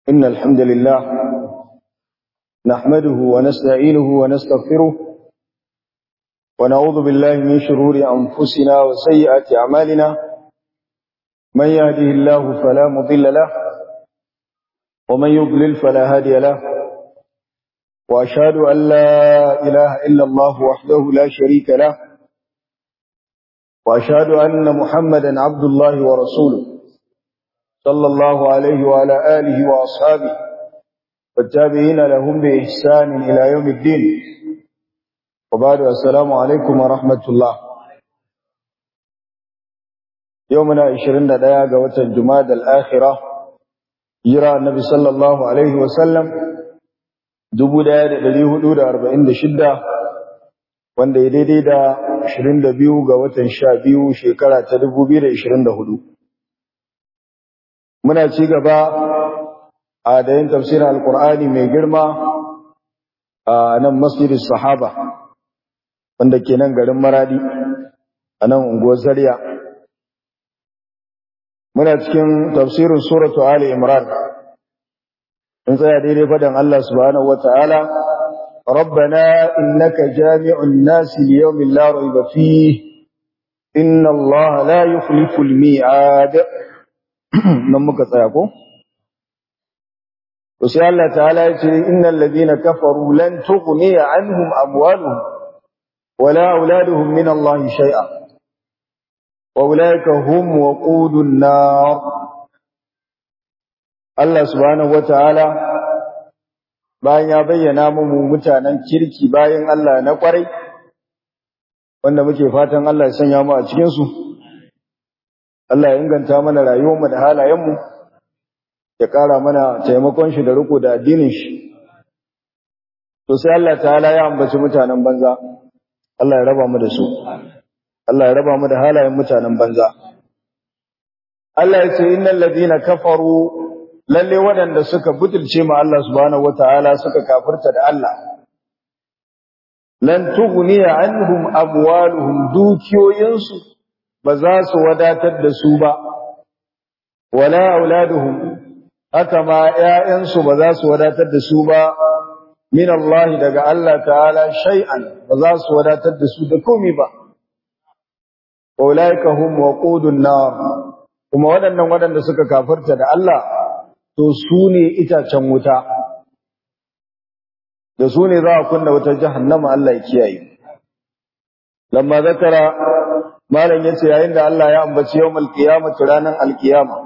إن الحمد لله نحمده ونستعينه ونستغفره ونعوذ بالله من شرور أنفسنا وسيئات أعمالنا من يهده الله فلا مضل له ومن يضلل فلا هادي له وأشهد أن لا إله إلا الله وحده لا شريك له وأشهد أن محمدا عبد الله ورسوله صلى الله عليه وعلى آله وأصحابه والتابعين لهم بإحسان إلى يوم الدين وبعد السلام عليكم ورحمة الله يومنا عشرين دقيقة وتنجماد الآخرة يرى النبي صلى الله عليه وسلم دبو داية دليه دود أربعين دشدة wanda ya daidai da 22 ga watan 12 shekara ta 2024 muna ci gaba a da yin tafsirin alkur'ani mai girma a nan masjidin sahaba wanda ke nan garin maradi a nan unguwar zariya muna cikin tafsirin suratu ali imran in tsaya daidai fadan Allah subhanahu wata'ala ربنا إنك جامع الناس ليوم لا ريب فيه إن الله لا يخلف الميعاد nan muka tsaya ko to sai Allah ta'ala ya ce innal ladina kafaru lan tughni anhum amwaluhum wala auladuhum min Allah shay'a wa ulaika hum waqudun nar Allah subhanahu wataala bayan ya bayyana mu mutanen kirki bayan Allah na kwarai wanda muke fatan Allah ya sanya mu a cikin su Allah ya inganta mana rayuwarmu da halayenmu ya ƙara mana taimakon shi da riko da addinin shi to sai Allah ta'ala ya ambaci mutanen banza Allah ya raba mu da su Allah ya raba mu da halayen mutanen banza Allah ya ce innal ladina kafaru lalle waɗanda suka butulce ma Allah subhanahu wataala suka kafirta da Allah lan tughniya anhum amwaluhum dukiyoyinsu ba za su wadatar da su ba, wala auladuhum haka ma ‘ya'yansu ba za su wadatar da su ba, min Allah daga Allah ta'ala shay'an ba za su wadatar da su da komi ba. Ƙaulaika hum wa ƙudun nar, kuma waɗannan waɗanda suka kafarta da Allah, to su ne itacen wuta, da su ne za a kunna wutar jahannama Allah ya kiyaye. Lamma zakara malam yace yayin da Allah ya ambaci yawmal qiyamati ranan alqiyama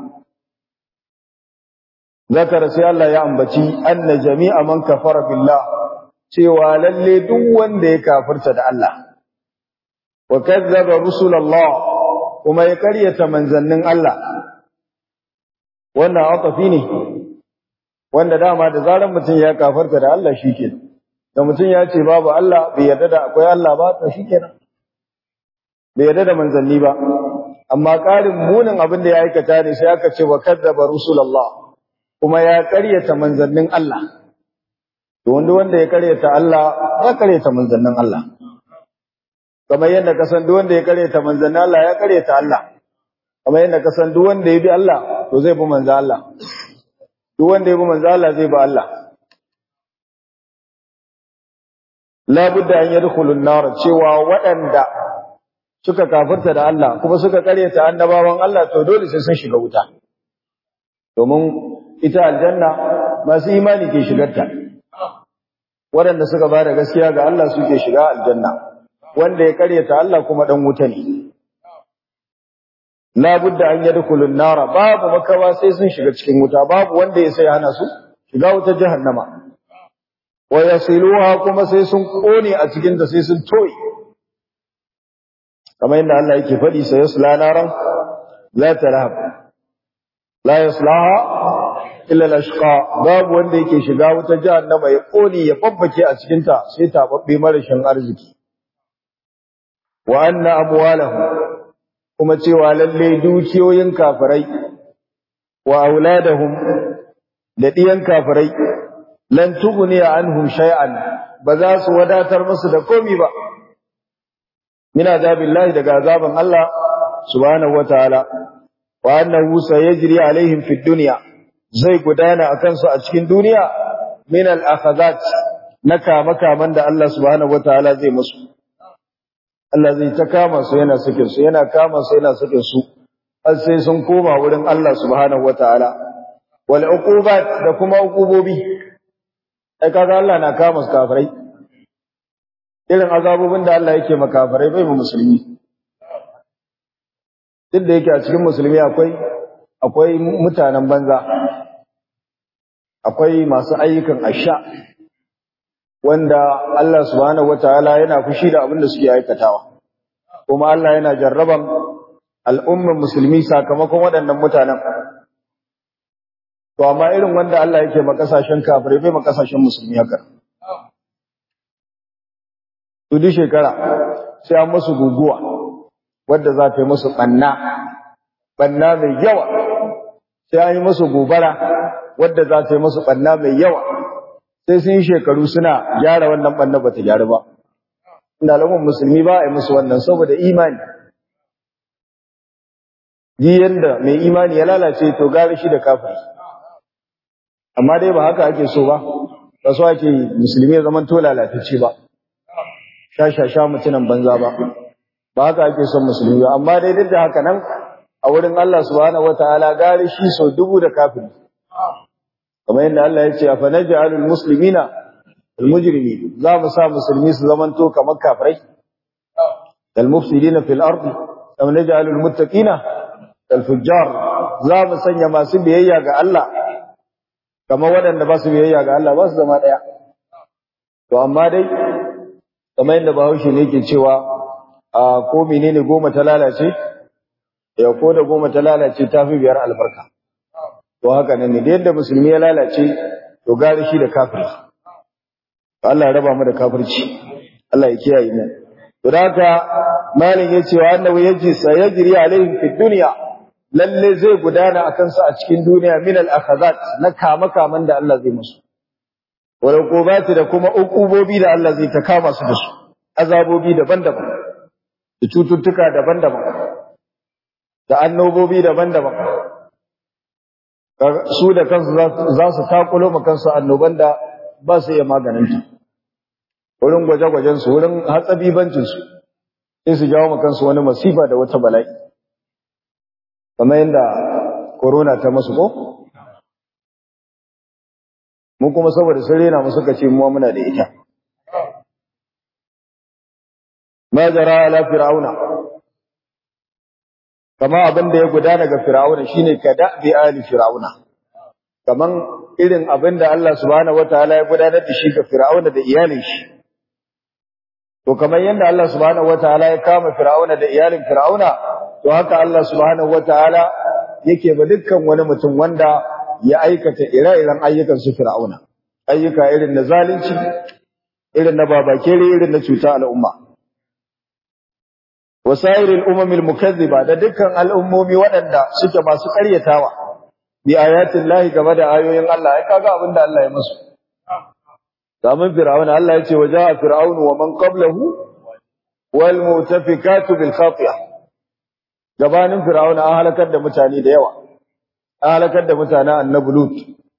zakara sai Allah ya ambaci anna jami'a man kafara billah cewa lalle duk wanda ya kafirta da Allah wa kazzaba rusulallah kuma ya karyata manzannin Allah wannan atafi ne wanda dama da zaran mutum ya kafirta da Allah shikenan da mutum ya ce babu Allah bai yarda da akwai Allah ba to shikenan bai yarda da manzanni ba amma ƙarin munin abin da ya aikata ne sai aka ce wa kadzaba rusulullah kuma ya ƙaryata manzannin Allah to wanda wanda ya ƙaryata Allah ya ƙaryata manzannin Allah kamar yadda ka san duk wanda ya ƙaryata manzannin Allah ya ƙaryata Allah kamar yadda ka san duk wanda ya bi Allah to zai bi manzan Allah duk wanda ya bi manzan Allah zai bi Allah la budda an yadkhulun nar cewa waɗanda suka kafirta da Allah kuma suka karyata annabawan Allah to dole sai sun shiga wuta domin ita aljanna masu imani ke shigarta waɗanda suka ba da gaskiya ga Allah suke shiga aljanna wanda ya karyata Allah kuma dan wuta ne la budda an yadkhulun nara babu makawa sai sun shiga cikin wuta babu wanda ya sai hana su shiga wutar jahannama wa yasiluha kuma sai sun kone a cikin ta sai sun toyi kamar yadda Allah yake faɗi sai yasla naran la tarhab la yaslaha illa al-ashqa babu wanda yake shiga wuta jahannama ya kone ya babbake a cikin ta sai tababbe marashin arziki wa anna amwalahum kuma cewa lalle dukiyoyin kafirai wa auladahum da diyan kafirai lan tughni anhum shay'an ba za su wadatar musu da komi ba min azabillahi daga azaban Allah subhanahu wataala wa annahu sayajri alaihim fid dunya zai gudana akan su a cikin duniya min al-akhazat na kama-kaman da Allah subhanahu wataala zai musu Allah zai ta kama su yana sakin su yana kama su yana sakin su har sai sun koma wurin Allah subhanahu wataala wal uqubat da kuma uqubobi ai kaga Allah na kama su kafirai irin azabobin da Allah yake makafirai bai mu musulmi duk da yake a cikin musulmi akwai akwai mutanen banza akwai masu ayyukan asha wanda Allah subhanahu wataala yana fushi da abin da suke aikatawa kuma Allah yana jarraban al'umman musulmi sakamakon waɗannan mutanen to amma irin wanda Allah yake ma kasashen kafirai bai ma kasashen musulmi haka to duk shekara sai an musu guguwa wadda za ta yi musu ɓanna ɓanna mai yawa sai an yi musu gobara wadda za ta yi musu ɓanna mai yawa sai sun yi shekaru suna gyara wannan ɓanna ba ta gyaru ba inda alamun musulmi ba a yi musu wannan saboda imani ji yadda mai imani ya lalace to gari shi da kafiri amma dai ba haka ake so ba ba so ake musulmi ya zama to lalatacce ba sha sha sha mutunan banza ba ba haka ake son musulmi ba amma dai duk da haka nan a wurin Allah subhanahu wataala gari shi so dubu da kafiri kamar yadda Allah ya ce afa naj'alul muslimina almujrimin za mu sa musulmi su zamanto kamar kafirai kal mufsidina fil ardi am naj'alul muttaqina kal fujjar za mu sanya masu biyayya ga Allah kamar waɗanda ba su biyayya ga Allah ba su zama ɗaya to amma dai kamar yadda Bahaushe ne yake cewa a ko menene goma ta lalace ya ko da goma ta lalace ta fi biyar albarka to haka nan ne da yadda musulmi ya lalace to gari shi da kafiri Allah ya raba mu da kafirci Allah ya kiyaye mu to da haka malin yace wa annahu yaji sayajri alaihim fid dunya lalle zai gudana akan su a cikin duniya min al akhazat na kama kaman da Allah zai musu wal uqubati da kuma uqubobi da Allah zai ta kama su da su azabobi daban-daban da cututtuka daban-daban da annobobi daban-daban su da kansu za su takulo ma kansu annoban da ba su iya maganinta wurin gwaje-gwajensu wurin hatsabibancinsu sai su jawo ma kansu wani masifa da wata bala'i kamar yadda corona ta masu ko mu kuma saboda sun rena mu suka ce mu muna da ita ma jara ala fir'auna kama abin da ya gudana ga fir'auna shine kada bi ali fir'auna kaman irin abin da Allah subhanahu wataala ya gudanar da shi ga fir'auna da iyalin shi to kamar yanda Allah subhanahu wataala ya kama fir'auna da iyalin fir'auna to haka Allah subhanahu wataala yake ba dukkan wani mutum wanda ya aikata ire-iren ayyukan su fir'auna ayyuka irin na zalunci irin na babakere irin na cuta al'umma wasairil umamil mukazziba da dukkan al'ummomi waɗanda suke masu ƙaryatawa bi ayatin lahi game da ayoyin Allah ai kaga abin da Allah ya musu zaman fir'auna Allah ya ce wa ja'a fir'aunu wa man qablahu wal mutafikatu bil khatiya gabanin fir'auna an halakar da mutane da yawa an halakar da mutanen annabi lut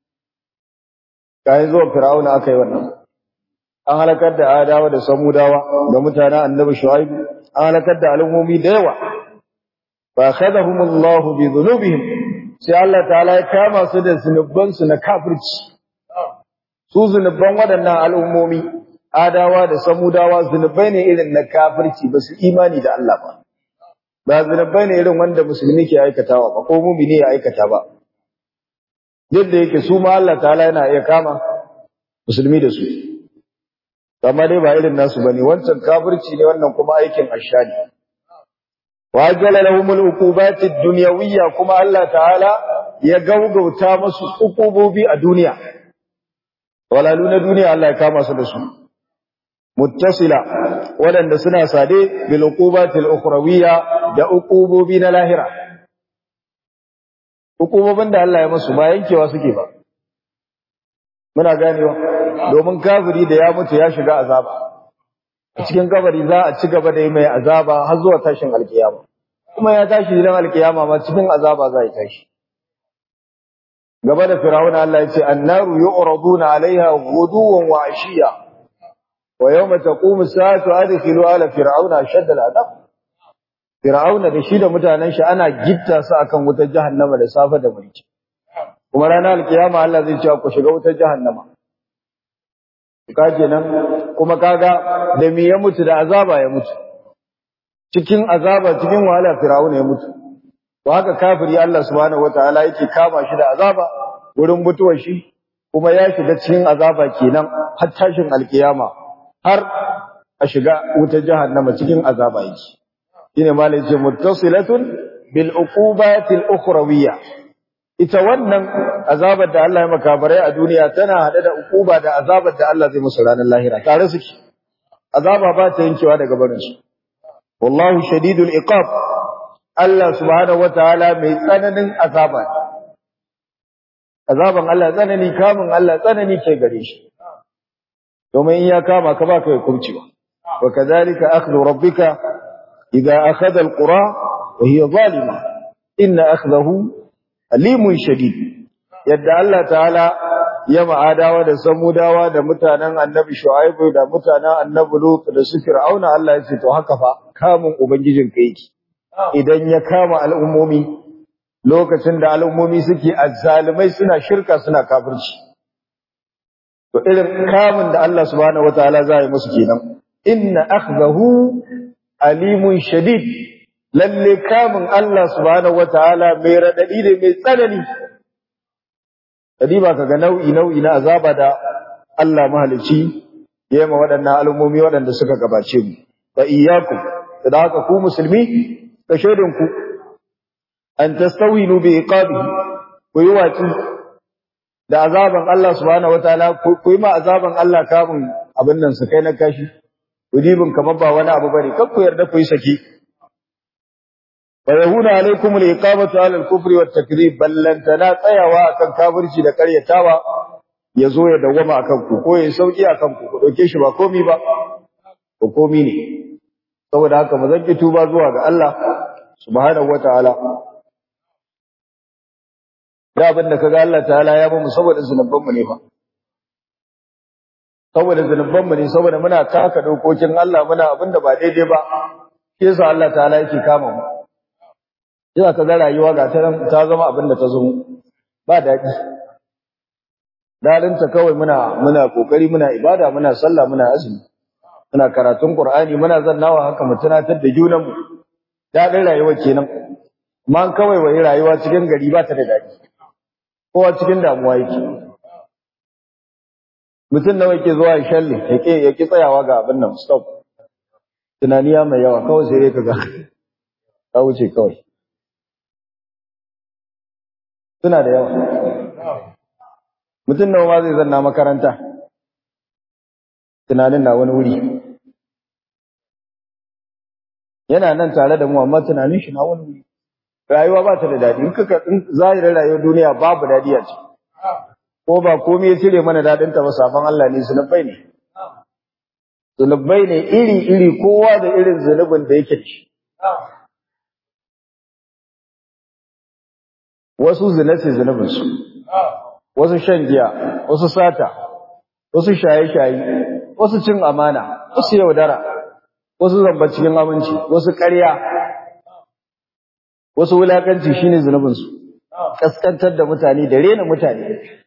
kai zuwa fir'auna akai wannan an halakar da adawa da samudawa da mutanen annabi shu'aib an halakar da al'ummomi da yawa fa akhadahumullahu bi dhunubihim sai Allah ta'ala ya kama su da zunuban su na kafirci su zunuban waɗannan al'ummomi adawa da samudawa zunubai ne irin na kafirci ba su imani da Allah ba ba zunubai ne irin wanda musulmi ke aikatawa ba ko mumini ya aikata ba yadda yake su ma Allah ta'ala yana iya kama musulmi da su amma dai ba irin nasu bane wancan kafirci ne wannan kuma aikin ashani wa ajala lahumul uqubati dunyawiyya kuma Allah ta'ala ya gaugauta musu uqubobi a duniya walalu na duniya Allah ya kama su da su muttasila wadanda suna sade bil uqubatil ukhrawiyya da uqubobi na lahira uqubobin da Allah ya musu ba yankewa suke ba muna ganewa domin kafiri da ya mutu ya shiga azaba a cikin kabari za a ci gaba da yi mai azaba har zuwa tashin alkiyama kuma ya tashi idan alkiyama ma cikin azaba za ya tashi gaba da Fir'auna Allah ya ce annaru yu'raduna 'alayha ghuduwan wa 'ashiya wa yawma taqumu as-sa'atu adkhilu ala fir'auna ashadda al-'adab Fir'auna da shi da mutanen shi ana gitta su akan wutar jahannama da safe da mulki kuma ranar alkiyama Allah zai ce ku shiga wutar jahannama ka kenan kuma kaga da me ya mutu da azaba ya mutu cikin azaba cikin wahala Fir'auna ya mutu to haka kafiri Allah subhanahu wataala yake kama shi da azaba wurin mutuwar shi kuma ya shiga cikin azaba kenan har tashin alkiyama har a shiga wutar jahannama cikin azaba yake shine malai ce muttasilatun bil uqubati al ukhrawiyya ita wannan azabar da Allah ya makabarai a duniya tana hade da uquba da azabar da Allah zai musu ranar lahira tare suke azaba ba ta yankewa daga barin su wallahu shadidul iqab Allah subhanahu wataala mai tsananin azaba azaban Allah tsanani kamun Allah tsanani ke gare shi domin in ya kama ka baka ya kurcewa wa kadhalika akhdhu rabbika idza akhadha alqura wa hiya zalima inna akhdahu alimun shadid yadda Allah ta'ala ya ma'adawa da samudawa da mutanen annabi shu'aibu da mutanen annabi lut da su fir'auna Allah ya ce to haka fa kamun ubangijin ka yake idan ya kama al'ummomi lokacin da al'ummomi suke azzalimai suna shirka suna kafirci to irin kamun da Allah subhanahu wataala zai musu kenan inna akhdahu alimun shadid lalle kamun Allah subhanahu wataala mai radadi ne mai tsanani kadiba kaga nau'i nau'i na azaba da Allah mahalici yema waɗannan al'ummomi waɗanda suka gabace mu fa iyyakum da haka ku musulmi ka shaidin ku an tastawinu bi iqabihi ku yi waci da azaban Allah subhanahu wataala ku yi ma azaban Allah kamun abin nan su kai na kashi ku dibin kamar ba wani abu bane kar ku yarda ku yi saki wa yahuna alaikum al-iqamatu ala al-kufri wat takdhib ballantana tsayawa akan kafirci da karyatawa yazo ya dawama akan ku ko ya sauki akan ku ku dauke shi ba komi ba ko komi ne saboda haka mu zanki tuba zuwa ga Allah subhanahu wataala da abin da kaga Allah ta'ala ya bamu saboda zunuban mu ne ba saboda zunuban mu ne saboda muna taka dokokin Allah muna abin da ba daidai ba shi yasa Allah ta'ala yake kama mu Yana ka ga rayuwa ga ta ta zama abin da ta zo ba daɗi. Daɗinta kawai muna muna kokari muna ibada muna sallah muna azumi. Muna karatun Qur'ani muna zannawa haka mu tunatar da junan mu. Daɗin rayuwa kenan. Amma kawai wai rayuwa cikin gari ba ta da daɗi. Kowa cikin damuwa yake. Mutum nawa yake zuwa ya shalle yake yake tsayawa ga abin nan stop. Tunaniya mai yawa kawai sai ka ga ka wuce kawai. suna da yawa mutum nawa ma zai zanna makaranta tunanin na wani wuri yana nan tare da mu amma tunanin shi na wani wuri rayuwa ba ta da daɗi in kaka in zahirin rayuwar duniya babu daɗi a ciki ko ba komai ya cire mana daɗin ta ba sabon Allah ne zunubai ne zunubai ne iri iri kowa da irin zunubin da yake da shi wasu zina ce zunubinsu, wasu shan giya, wasu sata, wasu shaye-shaye, wasu cin amana, wasu yaudara, wasu zamba cikin aminci, wasu ƙarya, wasu wulakanci shine zunubinsu, kaskantar da mutane da rena mutane.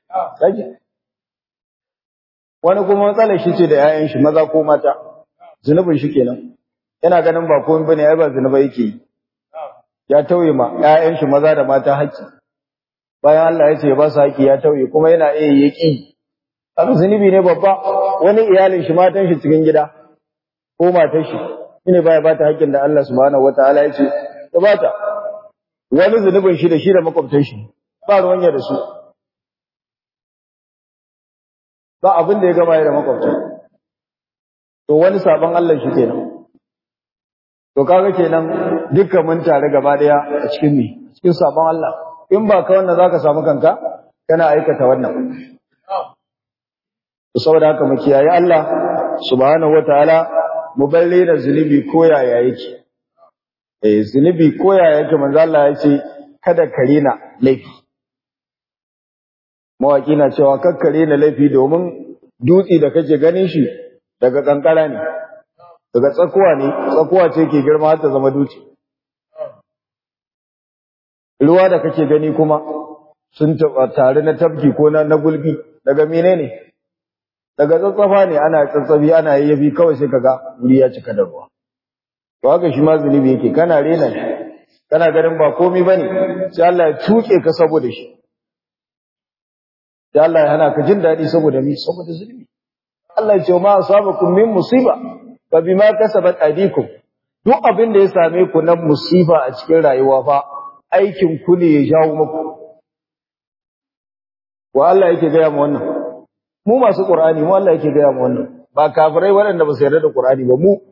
Wani kuma matsalar shi ce da ‘ya'yan shi maza ko mata, zunubin shi kenan, yana ganin ba komai bane ya ba zunuba yake yi. Ya tauye ma ‘ya'yan shi maza da mata haƙƙi. bayan Allah ya ce ba su haƙi ya tauye kuma yana iya yaƙi haka zunubi ne babba wani iyalin shi matan shi cikin gida ko matar shi shine baya ba ta haƙƙin da Allah subhanahu wataala ya ce ya ba ta wani zunubin shi da shi da makwabtan shi ba ruwan ya da su ba abin da ya gama ya da makwabtan to wani sabon Allah shi kenan to kaga kenan dukkan mun tare gaba daya a cikin me cikin sabon Allah in ba ka wannan zaka samu kanka kana aikata wannan saboda haka mu kiyaye Allah subhanahu wataala mu balle da zunubi ko yaya yake eh zunubi ko yaya yake manzo Allah ya ce kada ka rena laifi mawaki na cewa kakkare na laifi domin dutse da kake ganin shi daga kankara ne daga tsakuwa ne tsakuwa ce ke girma har ta zama dutse ruwa da kake gani kuma sun tare na tabki ko na gulbi daga menene daga tsatsafa ne ana tsatsabi ana yayyafi kawai sai kaga wuri ya cika da ruwa to haka shi ma zunubi yake kana rena shi kana ganin ba komai bane sai Allah ya tuke ka saboda shi sai Allah ya hana ka jin dadi saboda mi saboda zunubi Allah ya ce ma asabakum min musiba fa bima kasabat aydikum duk abin da ya same ku na musiba a cikin rayuwa fa aikin ku ne ya jawo muku wa Allah yake gaya mu wannan mu masu Qur'ani mu Allah yake gaya mu wannan ba kafirai waɗanda ba su yarda da Qur'ani ba mu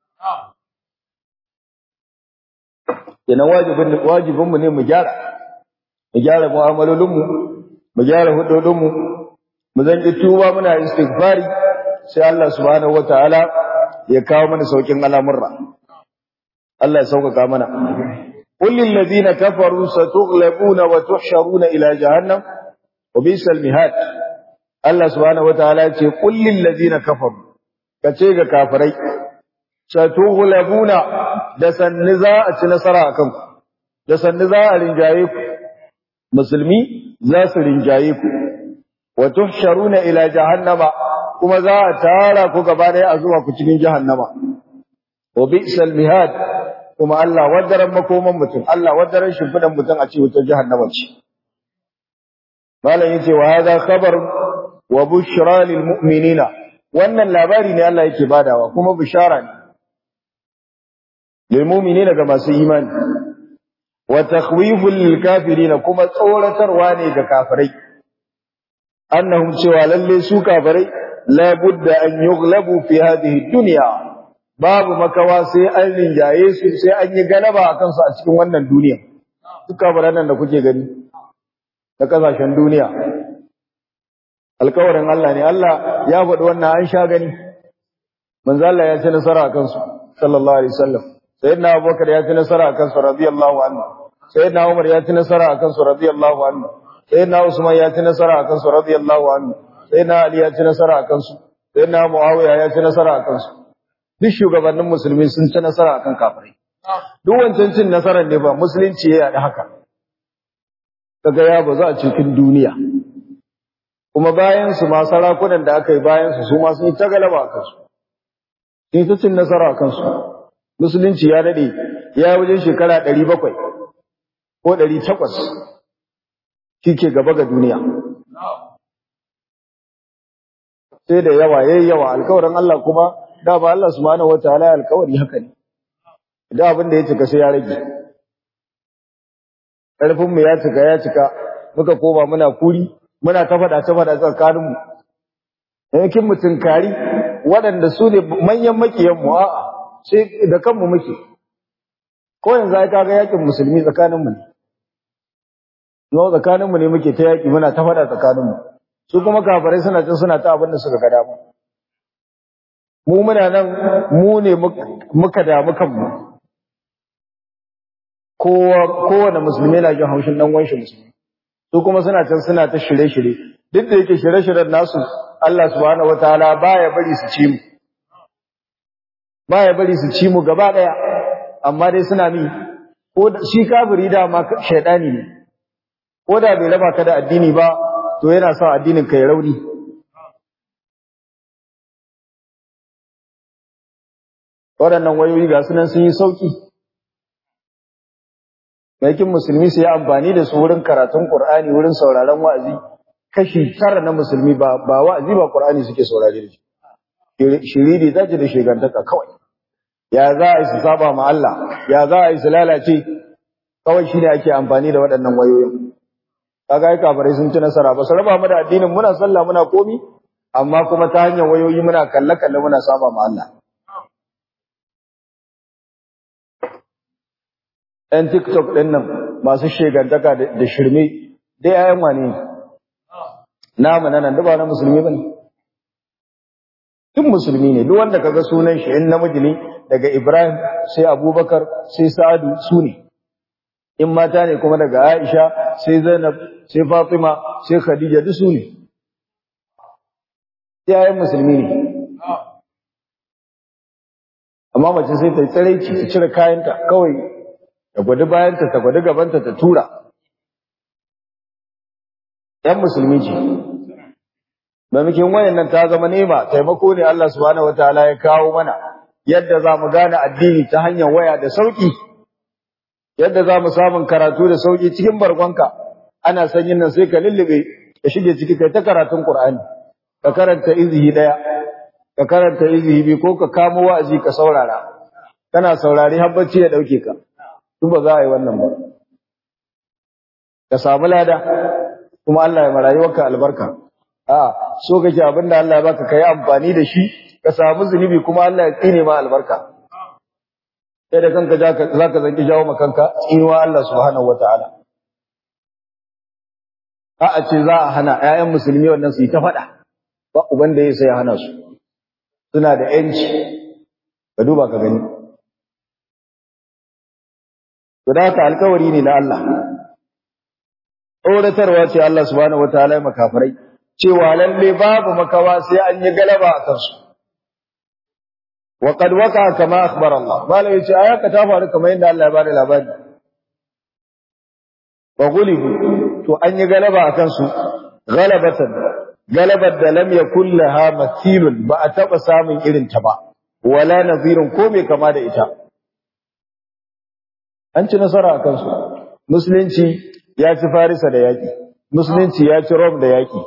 kenan wajibin wajibin mu ne mu gyara mu gyara mu'amalolin mu mu gyara hudodin mu mu zan yi tuba muna istighfari sai Allah subhanahu wataala ya kawo mana saukin al'amurra Allah ya sauƙaƙa mana qul lil ladina kafaru satughlabuna wa tuhsharuna ila jahannam wa bisal mihad Allah subhanahu wataala ya ce qul lil ladina kafaru kace ga kafirai satughlabuna da sanni za a ci nasara akan ku da sanni za a rinjaye ku musulmi za su rinjaye ku wa tuhsharuna ila jahannama kuma za a tara ku gaba ɗaya a zuwa ku cikin jahannama wa bi'sal mihad kuma Allah wadaran makoman mutum Allah wadaran shimfidan mutum a ce wutar jahannama ce malam yace wa hadha khabar wa bushra lil mu'minina wannan labari ne Allah yake badawa kuma bishara ne lil mu'minina ga masu imani wa takhwiful lil kafirin kuma tsoratarwa ne ga kafirai annahum cewa lalle su kafirai la budda an yughlabu fi hadhihi dunya babu makawa sai an rinjaye su sai an yi galaba a kansu a cikin wannan duniya duk kafiran nan da kuke gani na kasashen duniya alkawarin Allah ne Allah ya faɗi wannan an sha gani manzo Allah ya ci nasara a kansu sallallahu alaihi wasallam sayyidina Abubakar ya ci nasara a kansu radiyallahu anhu sayyidina Umar ya ci nasara a kansu radiyallahu anhu sayyidina Usman ya ci nasara a kansu radiyallahu anhu sayyidina Ali ya ci nasara a kansu sayyidina Muawiya ya ci nasara a kansu duk shugabannin musulmi sun ci nasara akan kafirai duk wancan cin nasarar ne ba musulunci ya yaɗa haka kaga ya ba za a cikin duniya kuma bayan su ma sarakunan da aka yi bayan su su ma sun yi ta galaba a kansu sun yi ta cin nasara a kansu musulunci ya daɗe ya wajen shekara ɗari bakwai ko ɗari takwas shi ke gaba ga duniya sai da yawa yayi yawa alkawarin Allah kuma da ba Allah subhanahu wataala alkawari haka ne da abin da ya cika sai ya rage karfin mu ya cika ya cika muka koma muna kuri muna ta fada ta fada tsakanin mu yankin mutun kari waɗanda su ne manyan makiyan mu a'a sai da kanmu muke ko yanzu ai kaga yakin musulmi tsakanin mu ne no tsakanin mu ne muke ta yaki muna ta fada tsakanin mu su kuma kafirai suna cin suna ta abin da suka ga dama mu muna nan mu ne muka damu kanmu kowa kowane musulmi na jin haushin dan wanshi musulmi su kuma suna can suna ta shirye-shirye duk da yake shirye-shiryen nasu Allah subhanahu wataala baya bari su ci mu baya bari su ci mu gaba daya amma dai suna mi ko shi kafiri da ma shaydani ne ko da bai raba ka da addini ba to yana sa addinin ka ya rauni waɗannan wayoyi ga sunan sun yi sauki yakin musulmi su yi amfani da su wurin karatun Qur'ani wurin sauraron wa'azi kashi tara na musulmi ba ba wa'azi ba Qur'ani suke saurare da shi shiridi zaji da shegantaka kawai ya za a yi su saba ma Allah ya za a yi su lalace kawai shine ake amfani da waɗannan wayoyin kaga ai kafirai sun ci nasara ba su raba mu da addinin muna sallah muna komi amma kuma ta hanyar wayoyi muna kalle kalle muna saba ma Allah ‘yan TikTok ɗin nan masu shegantaka da shirme, dai ‘ya'yan wane namu na nan, ba na musulmi ba ne. Duk musulmi ne, duk wanda kaga sunan shi in namiji ne daga Ibrahim sai Abubakar sai Sa'adu su ne. in mata ne kuma daga Aisha sai Zainab sai Fatima sai Khadija duk su ne yayin musulmi ne amma mace sai ta tsiraici ta cire kayanta kawai ta gwadi bayanta ta gwadi gabanta ta tura ‘yan musulmi ce maimakon wayannan ta zama nema taimako ne Allah subhanahu wataala ya kawo mana yadda za mu gane addini ta hanyar waya da sauƙi yadda za mu samun karatu da sauƙi cikin bargonka ana sanyin nan sai ka lullube ka shige ciki kai ta karatun Qur'ani ka karanta izihi daya ka karanta izihi biyu ko ka kamo wa'azi ka saurara kana saurari har bacci ya dauke ka duk ba za a yi wannan ba ka samu lada kuma Allah ya marayuwarka albarka a so kake abinda Allah ya baka kai amfani da shi ka samu zunubi kuma Allah ya tsine ma albarka sai da kanka zaka zanki jawo ma kanka tsinuwa Allah subhanahu wataala a a ce za a hana ƴaƴan musulmi wannan su yi ta faɗa ba uban da ya sai ya hana su suna da yanci ka duba ka gani to da haka alkawari ne na Allah tsoratarwa ce Allah subhanahu wataala ya makafirai cewa lalle babu makawa sai an yi galaba a kansu wa qad waqa kama akhbara Allah bala yace ayaka ta faru kamar yadda Allah ya bada labari wa gulibu to an yi galaba a kansu galabatan galabar da lam yakul laha mathilun ba a taba samun irin ta ba wala nazirun ko me kama da ita an ci nasara a kansu musulunci ya ci farisa da yaki musulunci ya ci rom da yaki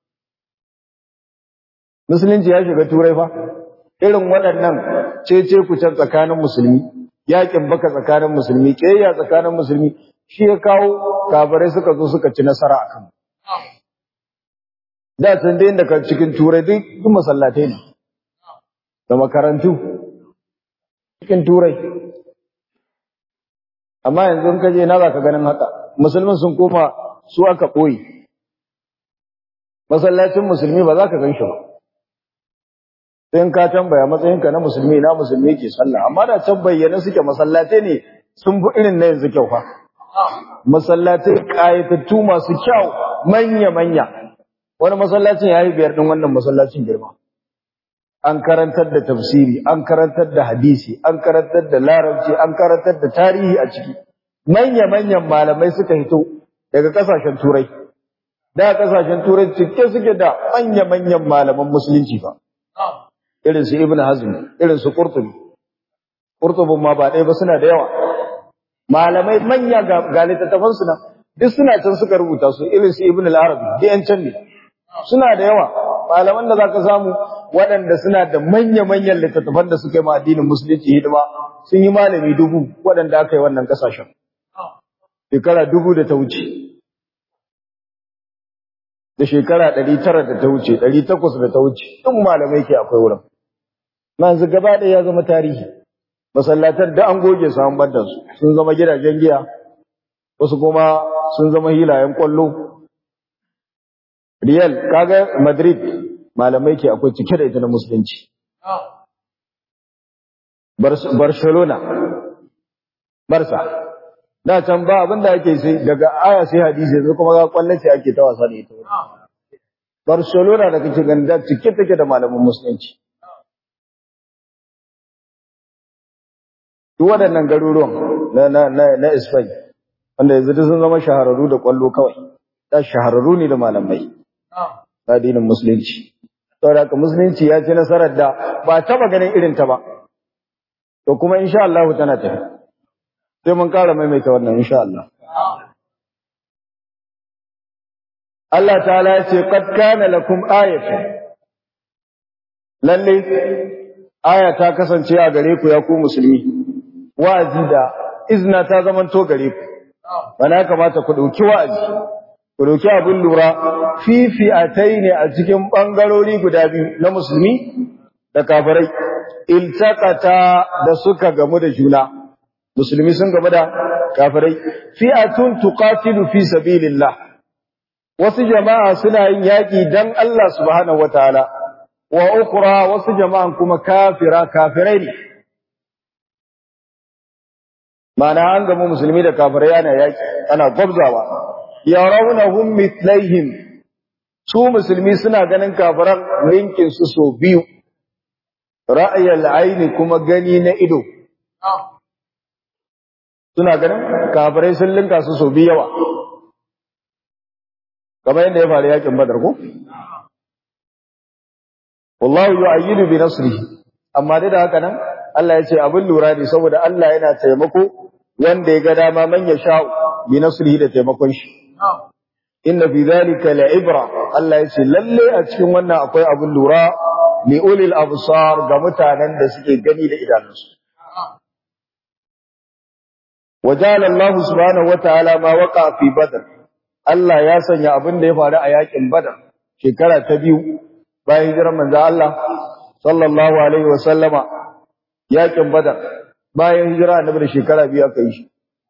musulunci ya shiga turai fa irin waɗannan cece kucen tsakanin musulmi yakin baka tsakanin musulmi ƙiyayya tsakanin musulmi shi ya kawo kafirai suka zo suka ci nasara a kan da tun da inda cikin turai duk masallatai ne da makarantu cikin turai amma yanzu in ka je na za ka ganin haka musulmin sun koma su aka ɓoye masallacin musulmi ba za ka gan shi ba sai ka tambaya matsayinka na musulmi na musulmi ke sallah amma da can bayyana suke masallatai ne sun fi irin na yanzu kyau fa masallatai kayatattu masu kyau manya manya wani masallacin ya yi biyar din wannan masallacin girma an karantar da tafsiri an karantar da hadisi an karantar da larabci an karantar da tarihi a ciki manya manyan malamai suka hito daga kasashen turai da kasashen turai cike suke da manya manyan malaman musulunci fa irin su Ibn Hazm irin su Qurtubi Qurtubin ma ba ɗaya ba suna da yawa malamai manya ga littattafan su nan duk suna can suka rubuta su irin su Ibn al-Arabi duk yan can ne suna da yawa malaman da zaka samu waɗanda suna da manya-manyan littattafan da suka yi ma addinin musulunci hidima sun yi malami dubu waɗanda aka yi wannan ƙasashen shekara dubu da ta wuce da shekara ɗari tara da ta wuce ɗari takwas da ta wuce ɗin malamai ke akwai wurin yanzu gaba ɗaya ya zama tarihi masallatan da an goge su an bar su sun zama gidajen giya wasu kuma sun zama hilayen kwallo Real kaga Madrid malamai ke akwai cike da ita na musulunci Barcelona Barca da can ba abin da ake sai daga aya sai hadisi yanzu kuma ga kwallace ake ta wasa da ita Barcelona da kake ganin da cike take da malaman musulunci duk waɗannan garuruwan na na na na Spain wanda yanzu sun zama shahararru da kwallo kawai da shahararru ne da malamai addinin musulunci saboda haka musulunci ya ci nasarar da ba taba ganin irin ta ba to kuma insha Allah tana tafi sai mun ƙara maimaita wannan insha Allah Allah ta'ala ya ce qad kana lakum ayatun lalle aya ta kasance a gare ku ya ku musulmi wa'azi da izna ta zamanto gare ku bana kamata ku dauki wa'azi ku dauki abin lura fifi'atai ne a cikin bangarori guda biyu na musulmi da kafirai iltaqata da suka gamu da juna musulmi sun gamu da kafirai fi'atun tuqatilu fi sabilillah wasu jama'a suna yin yaki dan Allah subhanahu wataala wa ukhra wasu jama'an kuma kafira kafirai ne ma'ana an gama musulmi da kafirai ana yaki ana gwabzawa yarawnahum mithlaihim su musulmi suna ganin kafiran rinkin su so biyu ra'ayal aini kuma gani na ido suna ganin kafirai sun linka su so biyu yawa kamar yadda ya faru yakin badar ko wallahu yu'ayyidu bi nasrihi amma dai da haka nan Allah ya ce abin lura ne saboda Allah yana taimako wanda ya ga dama man ya sha bi nasrihi da taimakon shi inna fi dhalika la'ibra Allah ya ce lalle a cikin wannan akwai abin lura li ulil absar ga mutanen da suke gani da idanunsu wajala Allah subhanahu wataala ma waqa fi badr Allah ya sanya abin da ya faru a yakin badar shekara ta biyu bayan hijirar manzo Allah sallallahu alaihi wa sallama yakin badar bayan hijira annabi da shekara biyu aka yi shi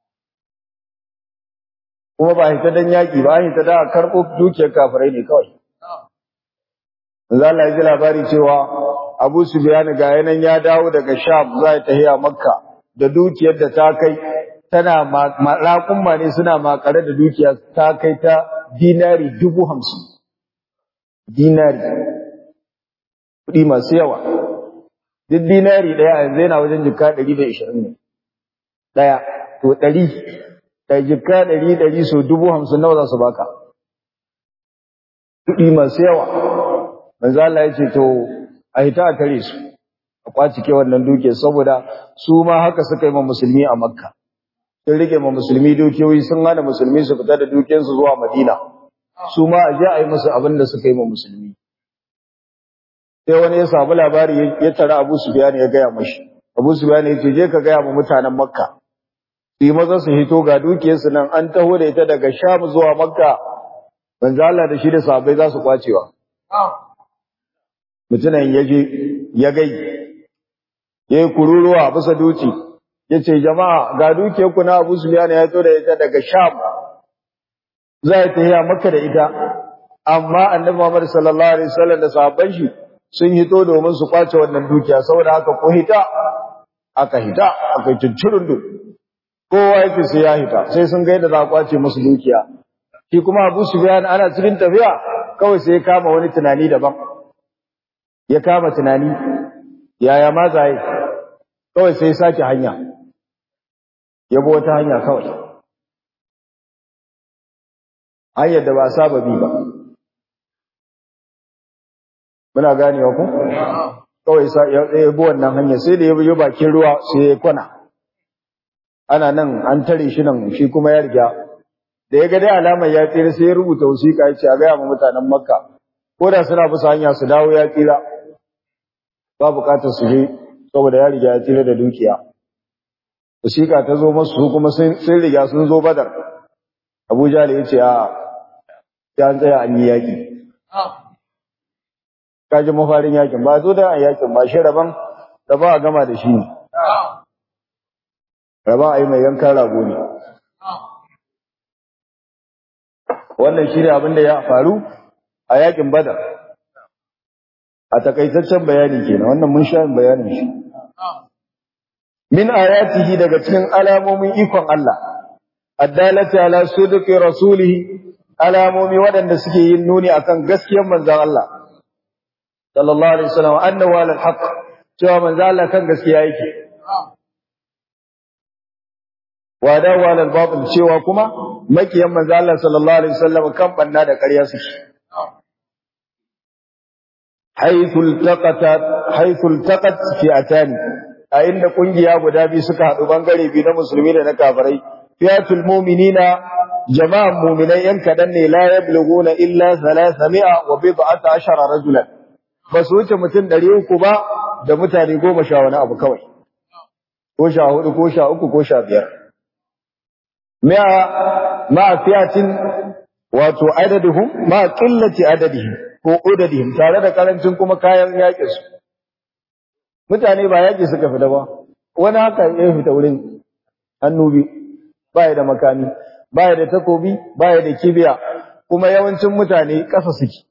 kuma ba hita dan yaki ba hita da karbo dukiyar kafirai ne kawai manzo Allah ya ji labari cewa Abu Sufyan ga yanan ya dawo daga Sham za ta tafiya Makka da dukiyar da ta kai tana raƙumma ne suna makare da dukiya ta kai ta dinari dubu hamsin dinari kuɗi masu yawa duk dinari ɗaya yanzu yana wajen jika ɗari da ishirin ne ɗaya to ɗari da jika ɗari ɗari so dubu hamsin nawa za su baka kuɗi masu yawa manzo Allah ya ce to a hita a tare su a kwaci ke wannan duke saboda su ma haka suka yi ma musulmi a makka sun rike ma musulmi dukiyoyi sun hana musulmi su fita da dukiyarsu zuwa madina su ma a je a yi musu abin da suka yi ma musulmi sai wani ya samu labari ya tara Abu Sufyan ya gaya mashi Abu Sufyan ya ce je ka gaya ma mutanen Makka su yi maza su hito ga dukiyarsu nan an taho da ita daga Sham zuwa Makka manzo Allah da shi da sahabbai za su kwacewa mutunan ya je ya gai ya yi kururuwa bisa duci ya ce jama'a ga dukiyarku na Abu Sufyan ya zo da ita daga Sham za ta yi Makka da ita amma annabi Muhammad sallallahu alaihi wasallam da sahabban shi sun hito domin su kwace wannan dukiya saboda haka ko hita aka hita aka cincirin du kowa yake sai ya hita sai sun ga yadda za a kwace musu dukiya shi kuma Abu Sufyan ana cikin tafiya kawai sai ya kama wani tunani daban ya kama tunani yaya ma zai kawai sai ya sake hanya ya bi wata hanya kawai hanyar da ba saba bi ba muna ganewa ku kawai sa ya bi wannan hanya sai da ya bi bakin ruwa sai ya kwana ana nan an tare shi nan shi kuma ya riga da ya ga dai alamar ya tsira sai ya rubuta wasiƙa ya ce a gaya ma mutanen makka ko da suna bisa hanya su dawo ya tsira ba buƙatar su je saboda ya riga ya tsira da dukiya wasiƙa ta zo masu su kuma sun riga sun zo badar abuja da ya ce a ya tsaya an yi yaƙi kaji mafarin yakin ba zo da yakin ba shi rabon da ba a gama da shi ne rabon a yi mai yankan rago ne wannan shi ne abin da ya faru a yakin badar a takaitaccen bayani kenan wannan mun sha bayanin shi min ayatihi daga cikin alamomin ikon Allah addalati ala sidqi rasulihi alamomi waɗanda suke yin nuni akan gaskiyar manzon Allah sallallahu alaihi wasallam annahu ala alhaq cewa manzo Allah kan gaskiya yake wa da wa al batil cewa kuma makiyan manzo Allah sallallahu alaihi wasallam kan banna da ƙarya suke haythu iltaqat haythu iltaqat fi'atan a inda kungiya guda biyu suka haɗu bangare biyu na musulmi da na kafirai fiyatul mu'minina jama'an mu'minai yan kadan ne la yablughuna illa 300 wa bid'ata ashara rajulan ba su wuce mutum ɗari uku ba da mutane goma sha wani abu kawai, ko sha hudu, ko sha uku, ko sha biyar. Ma'a fiyatin wato adadihum, ma'a ƙillace adadihim ko udadihim tare da karancin kuma kayan yaƙi su. Mutane ba yaƙi suka fita ba, wani haka ya fita wurin hannu biyu, ba da makami, ba da takobi, ba da kibiya, kuma yawancin mutane ƙasa suke.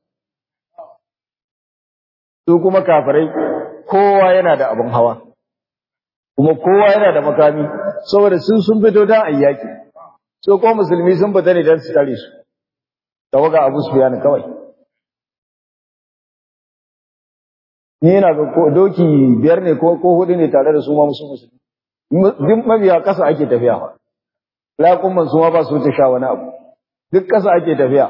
su kuma kafirai kowa yana da abin hawa kuma kowa yana da makami saboda sun sun fito dan ayyaki so ko musulmi sun fita ne dan su tare su tawaga Abu Sufyan kawai ni ina ga ko doki biyar ne ko ko hudu ne tare da su ma musu musulmi duk mabiya kasa ake tafiya fa laƙumman su ma ba su wuce sha wani abu duk kasa ake tafiya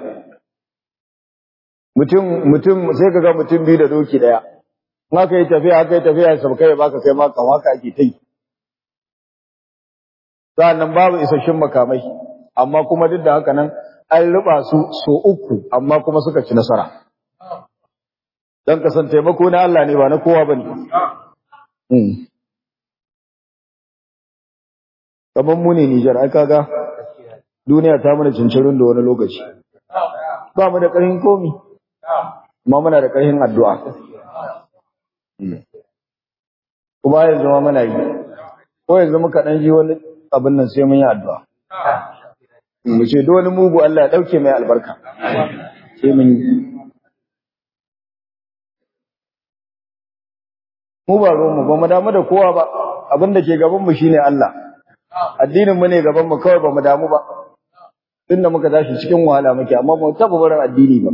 mutum mutum sai ka ga mutum biyu da doki daya in aka yi tafiya aka yi tafiya sau kai baka kai ma kan haka ake ta yi sa'annan babu isasshen makamai amma kuma duk da haka nan an riba su so uku amma kuma suka ci nasara don kasan taimako na Allah ne ba na kowa ba ne kamar mu ne Nijar ai kaga duniya ta mana cincirin da wani lokaci ba mu da ƙarfin komi amma muna da ƙarfin addu'a kuma yanzu ma muna yi ko yanzu muka ɗan ji wani abin nan sai mun yi addu'a mu ce duk wani mugu Allah ya ɗauke mai albarka sai mun yi mu ba ruwanmu ba mu damu da kowa ba abin da ke gabanmu shine Allah addinin mu ne gaban mu kawai ba mu damu ba tunda muka tashi cikin wahala muke amma mu taba barin addini ba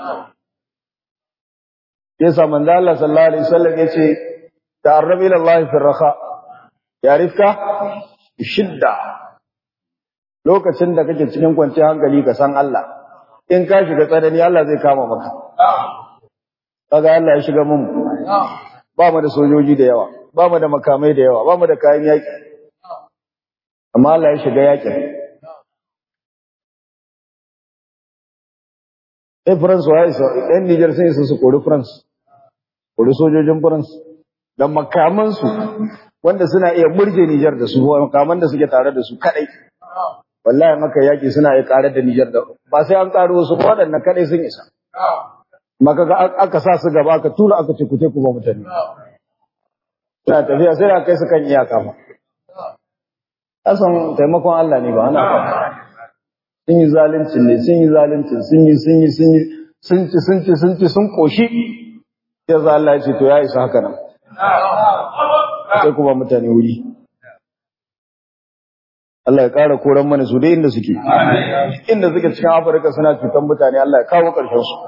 yasa manzo Allah sallallahu alaihi wasallam yace ta'arrab ila Allah fi raha yarifka shidda lokacin da kake cikin kwanciyar hankali ka san Allah in ka shiga tsanani Allah zai kama maka kaga Allah ya shiga mun ba mu da sojoji da yawa ba mu da makamai da yawa ba mu da kayan yaki amma Allah ya shiga yakin Eh France wa isa ɗan Niger sun isa su kori France kori sojojin France da makaman su wanda suna iya murje Niger da su makaman da suke tare da su kadai wallahi maka yaki suna iya karar da Niger da ba sai an karo wasu ko waɗannan kadai sun isa maka ga aka sa su gaba aka tura aka ce ku ku ba mutane suna tafiya sai da kai su kan iyaka ma Asan taimakon Allah ne ba ana sun yi zalunci ne sun yi zalunci sun yi sun yi sun yi sun ci sun ci sun ci sun koshi ya za Allah ya ce to ya isa haka nan sai kuma mutane wuri Allah ya ƙara koran mana su dai inda suke inda suke cikin Afirka suna cutan mutane Allah ya kawo ƙarshen su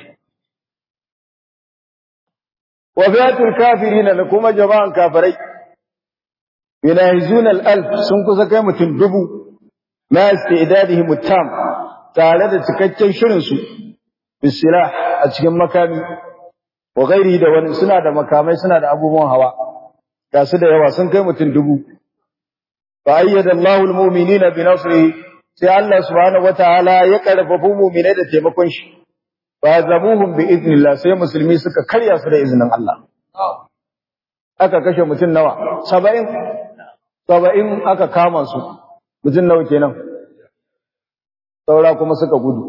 wa fiyatul kafirin da kuma jama'an kafirai yunahizuna al-alf sun kusa kai mutum dubu ma istidadihim tam tare da cikakken shirin su bisilah a cikin makami wa gairi da wani suna da makamai suna da abubuwan hawa ga su da yawa sun kai mutum dubu fa ayyada Allahu al-mu'minina bi nasrihi sai Allah subhanahu wataala ya karfafa mu'minai da taimakon shi fa zabuhum bi idnillah sai musulmi suka karya su da izinin Allah aka kashe mutum nawa 70 saba'in aka kama su mutum nawa kenan saura kuma suka gudu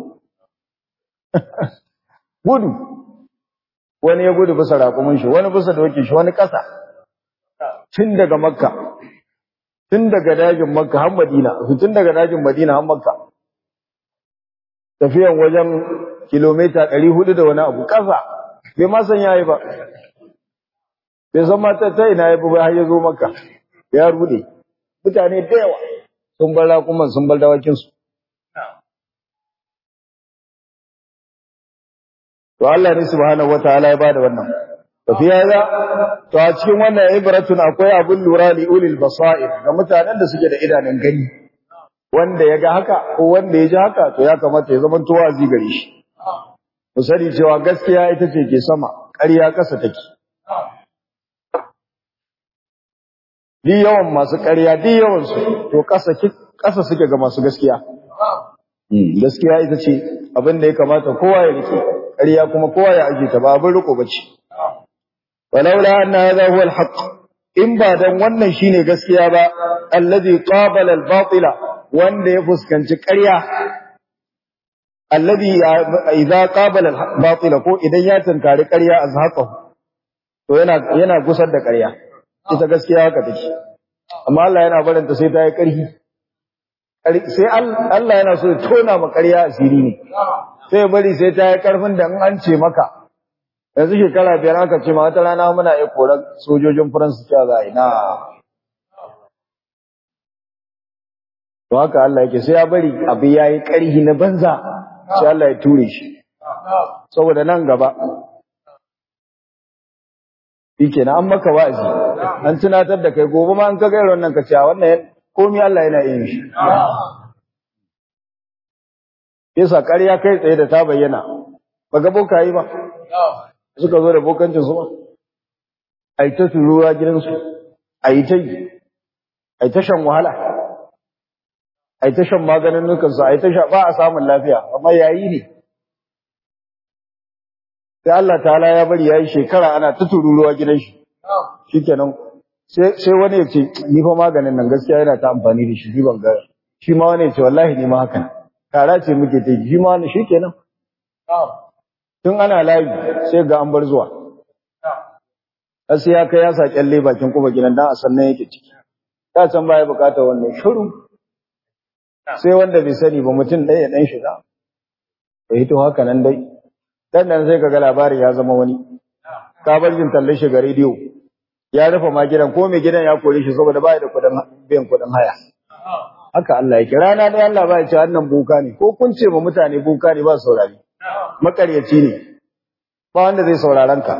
gudu wani ya gudu bisa raƙumin shi wani bisa dokin shi wani ƙasa tun daga makka tun daga dajin makka har madina tun daga dajin madina har makka tafiyan wajen kilomita ɗari hudu da wani abu ƙasa bai ma san yayi ba bai san ma ta ina ya bi har ya zo makka ya rude mutane da yawa sun bar raƙuman sun bar dawakinsu to Allah ne subhanahu wataala ya bada wannan to fi hada to a cikin wannan ibratun akwai abun lura li ulil basair ga mutanen da suke da idanun gani wanda ya ga haka ko wanda ya ji haka to ya kamata ya zama tuwazi gare shi ku sani cewa gaskiya ita ce ke sama ƙarya ƙasa take Di yawan masu ƙarya, di yawansu, to ƙasa suke ga masu gaskiya. Gaskiya ita ce abin da ya kamata kowa ya rike, ƙarya kuma kowa ya aje ta ba abin riko ba ce. Walaula anna hadha huwa al-haqq in ba dan wannan shine gaskiya ba alladhi qabala al-batila wanda ya fuskanci ƙarya alladhi idza qabala al-batila ko idan ya tunkari ƙarya azhaqahu to yana yana gusar da ƙarya ita gaskiya haka take amma Allah yana barin ta sai ta yi ƙarfi sai Allah yana so ya tona ma ƙarya asiri ne sai bari sai ta yi ƙarfin da in an ce maka yanzu shekara biyar aka ce ma wata rana muna iya koran sojojin faransa cewa za a yi na to haka Allah yake sai ya bari abu yayi ƙarhi na banza sai Allah ya ture shi saboda nan gaba shike na an maka wa'azi an tunatar da kai gobe ma an ka gairar wannan ka ce wannan komai Allah yana yin shi yasa ƙarya kai tsaye da ta bayyana ba ga bokayi ba suka zo da bokancin su ba a yi ta turuwa gidansu a yi ta yi a yi ta shan wahala a yi ta shan maganin nukansu a yi ta sha ba a samun lafiya amma yayi ne sai Allah ta'ala ya bari ya yi shekara ana ta tururuwa gidan shi shikenan sai wani ya ce ni fa maganin nan gaskiya yana ta amfani da shi shi ban ga shi ma wani ya ce wallahi ni ma haka kara ce muke ta shi ma wani shikenan tun ana layi sai ga an bar zuwa sai ya kai ya sa kyalle bakin kuma gidan dan a sannan yake ciki ta can baya bukatar wannan shiru sai wanda bai sani ba mutum ɗaya ɗan shiga ya hito haka nan dai dan nan sai kaga labari ya zama wani ka bar jin tallan shiga rediyo ya rufe ma gidan ko mai gidan ya kore shi saboda baya da kudin biyan kudin haya haka Allah ya kira na dai Allah ba ya ce wannan buka ne ko kun ce ma mutane buka ne ba saurari makaryaci ne ba wanda zai sauraron ka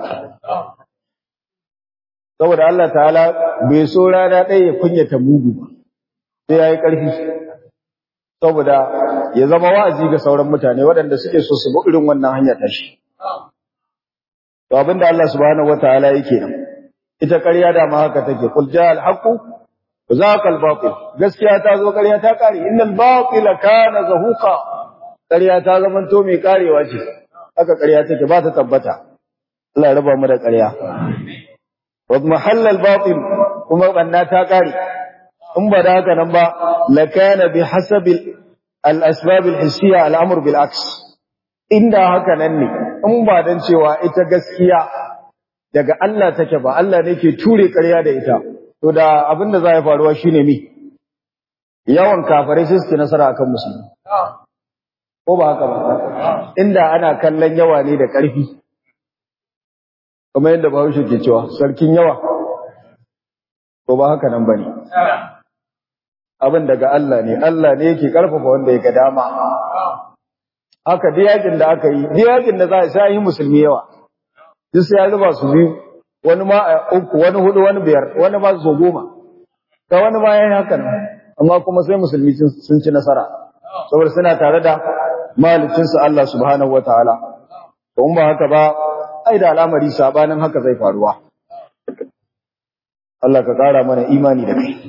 saboda Allah ta'ala bai so rana ɗaya ya kunyata mugu ba sai ya yi ƙarfi saboda ya zama wa'azi ga sauran mutane waɗanda suke so su bi irin wannan hanyar tashi to abinda Allah subhanahu wataala yake nan ita ƙarya da ma haka take qul ja'al haqqu wa zaqa al batil gaskiya ta zo ƙarya ta kare innal batila kana zahuqa ƙarya ta zama to mai karewa ce haka ƙarya take ba ta tabbata Allah ya raba mu da ƙarya wa mahallal batil kuma banna ta kare in ba da haka nan ba lakana bi hasabil al-asbab al-hissiyya al-amr bil aks inda haka nan ne in ba dan cewa ita gaskiya daga Allah take ba Allah ne ke ture ƙarya da ita to da abin da za ya faruwa shine mi yawan kafirai sai su nasara akan musulmi ko ba haka ba inda ana kallon yawa ne da ƙarfi kamar yadda Bahaushe ke cewa sarkin yawa ko ba haka nan bane abin daga Allah ne Allah ne yake karfafa wanda ya ga dama haka duk yakin da aka yi duk yakin da za a sha yi musulmi yawa duk sai ya zuba su biyu wani ma uku wani hudu wani biyar wani ma so goma ga wani ma yayi haka nan amma kuma sai musulmi sun ci nasara saboda suna tare da malicin su Allah subhanahu wataala to in ba haka ba ai da al'amari sabanin haka zai faruwa Allah ka kara mana imani da kai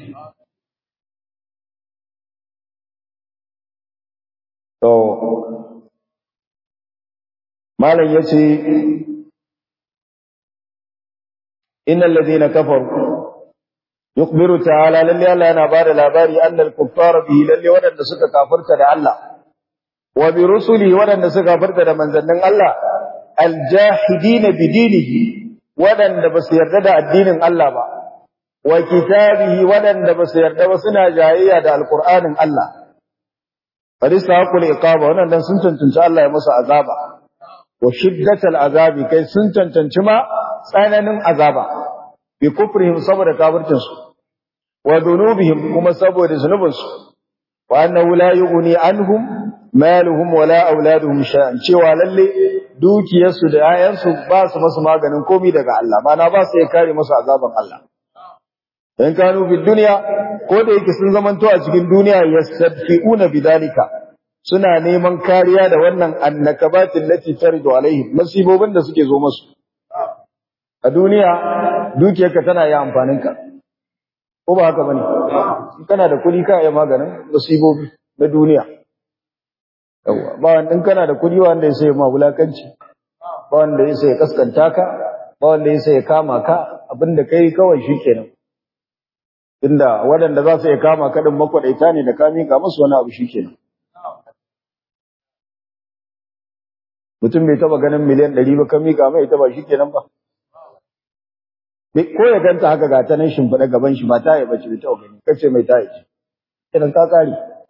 To, Malam ya ce, Inna lalzina kafar, yukbiru ta'ala lalle Allah yana ba da labari annal kuffara bihi lalle waɗanda suka kafarta da Allah, wa bi rusuli waɗanda suka kafarta da manzannin Allah, aljahidina bidinihi waɗanda ba su yarda da addinin Allah ba, wa kitabihi waɗanda ba su yarda ba suna jayayya da alƙur'anin Allah. Fadista haƙul iqaba wannan dan sun cancanci Allah ya musu azaba wa shiddatal azabi kai sun cancanci ma tsananin azaba bi kufrihim saboda kafircin su wa dunubihim kuma saboda zunubin su wa annahu la yughni anhum maluhum wala auladuhum shay'an cewa lalle dukiyarsu da 'ya'yansu ba su masu maganin komai daga Allah mana ba su iya kare musu azaban Allah in kanu fi duniya ko da yake sun zamanto a cikin duniya yastadfi'una bidalika suna neman kariya da wannan annakabatin lati taridu alaihim masibobin da suke zo musu a duniya dukiyarka tana yi amfanin ka ko ba haka bane kana da kuɗi ka yi maganin masibobi na duniya yawa ba wanda kana da kuɗi wanda ya sai ma wulakanci ba wanda ya sai kaskanta ka ba wanda ya sai kama ka abinda kai kawai shikenan Inda waɗanda za su iya kama kaɗin makwaɗaita ne da ka miƙa musu wani abu shi kenan. Mutum bai taɓa ganin miliyan ɗari ba ka miƙa mai ita ba shi kenan ba. Ko ya ganta haka ga ta nan shimfiɗa gaban shi ba ta yi bace bai taɓa gani kace mai ta yi ce. Idan ka kare.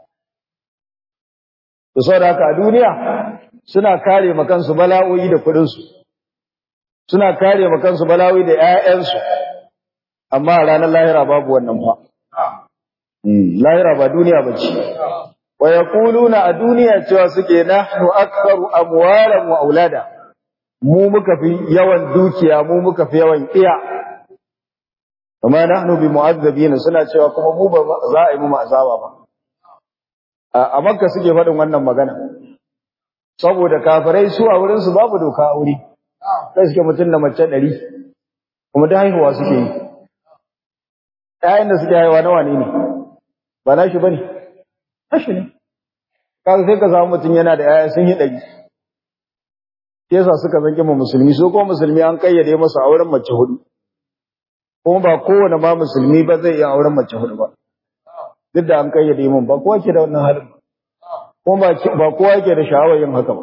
Da saboda haka a duniya suna kare ma kansu bala'o'i da kuɗinsu. Suna kare ma kansu bala'o'i da ‘ya'yansu. amma a ranar lahira babu wannan ba lahira ba duniya ba ce wa yaquluna a duniya cewa suke nahnu aktharu amwalan wa aulada mu muka fi yawan dukiya mu muka fi yawan iya amma nahnu bi mu'azzabin suna cewa kuma mu ba za a yi mu azaba ba a makka suke faɗin wannan magana saboda kafirai su a wurin su babu doka aure sai suke mutum da mace ɗari kuma da haihuwa suke yi ƴaƴan da suke haihuwa nawa ne ne ba na shi bane nashi ne kaga sai ka samu mutum yana da ƴaƴa sun yi ɗari yasa suka zanke mu musulmi so ko musulmi an kayyade masa auren mace hudu kuma ba kowane ma musulmi ba zai iya auren mace hudu ba duk da an kayyade mun ba kowa ke da wannan halin kuma ba kowa ke da sha'awar yin haka ba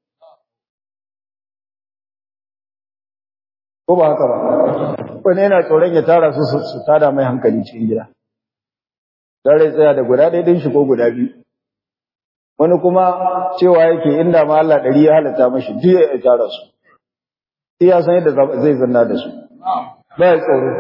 ko ba haka ba wani yana tsoron ya tara su su tada mai hankali cikin gida don rai tsaya da guda ɗaya ɗin shi ko guda biyu wani kuma cewa yake inda ma Allah ɗari ya halatta mashi duk ya tara su sai ya san yadda zai zanna da su ba ya tsoro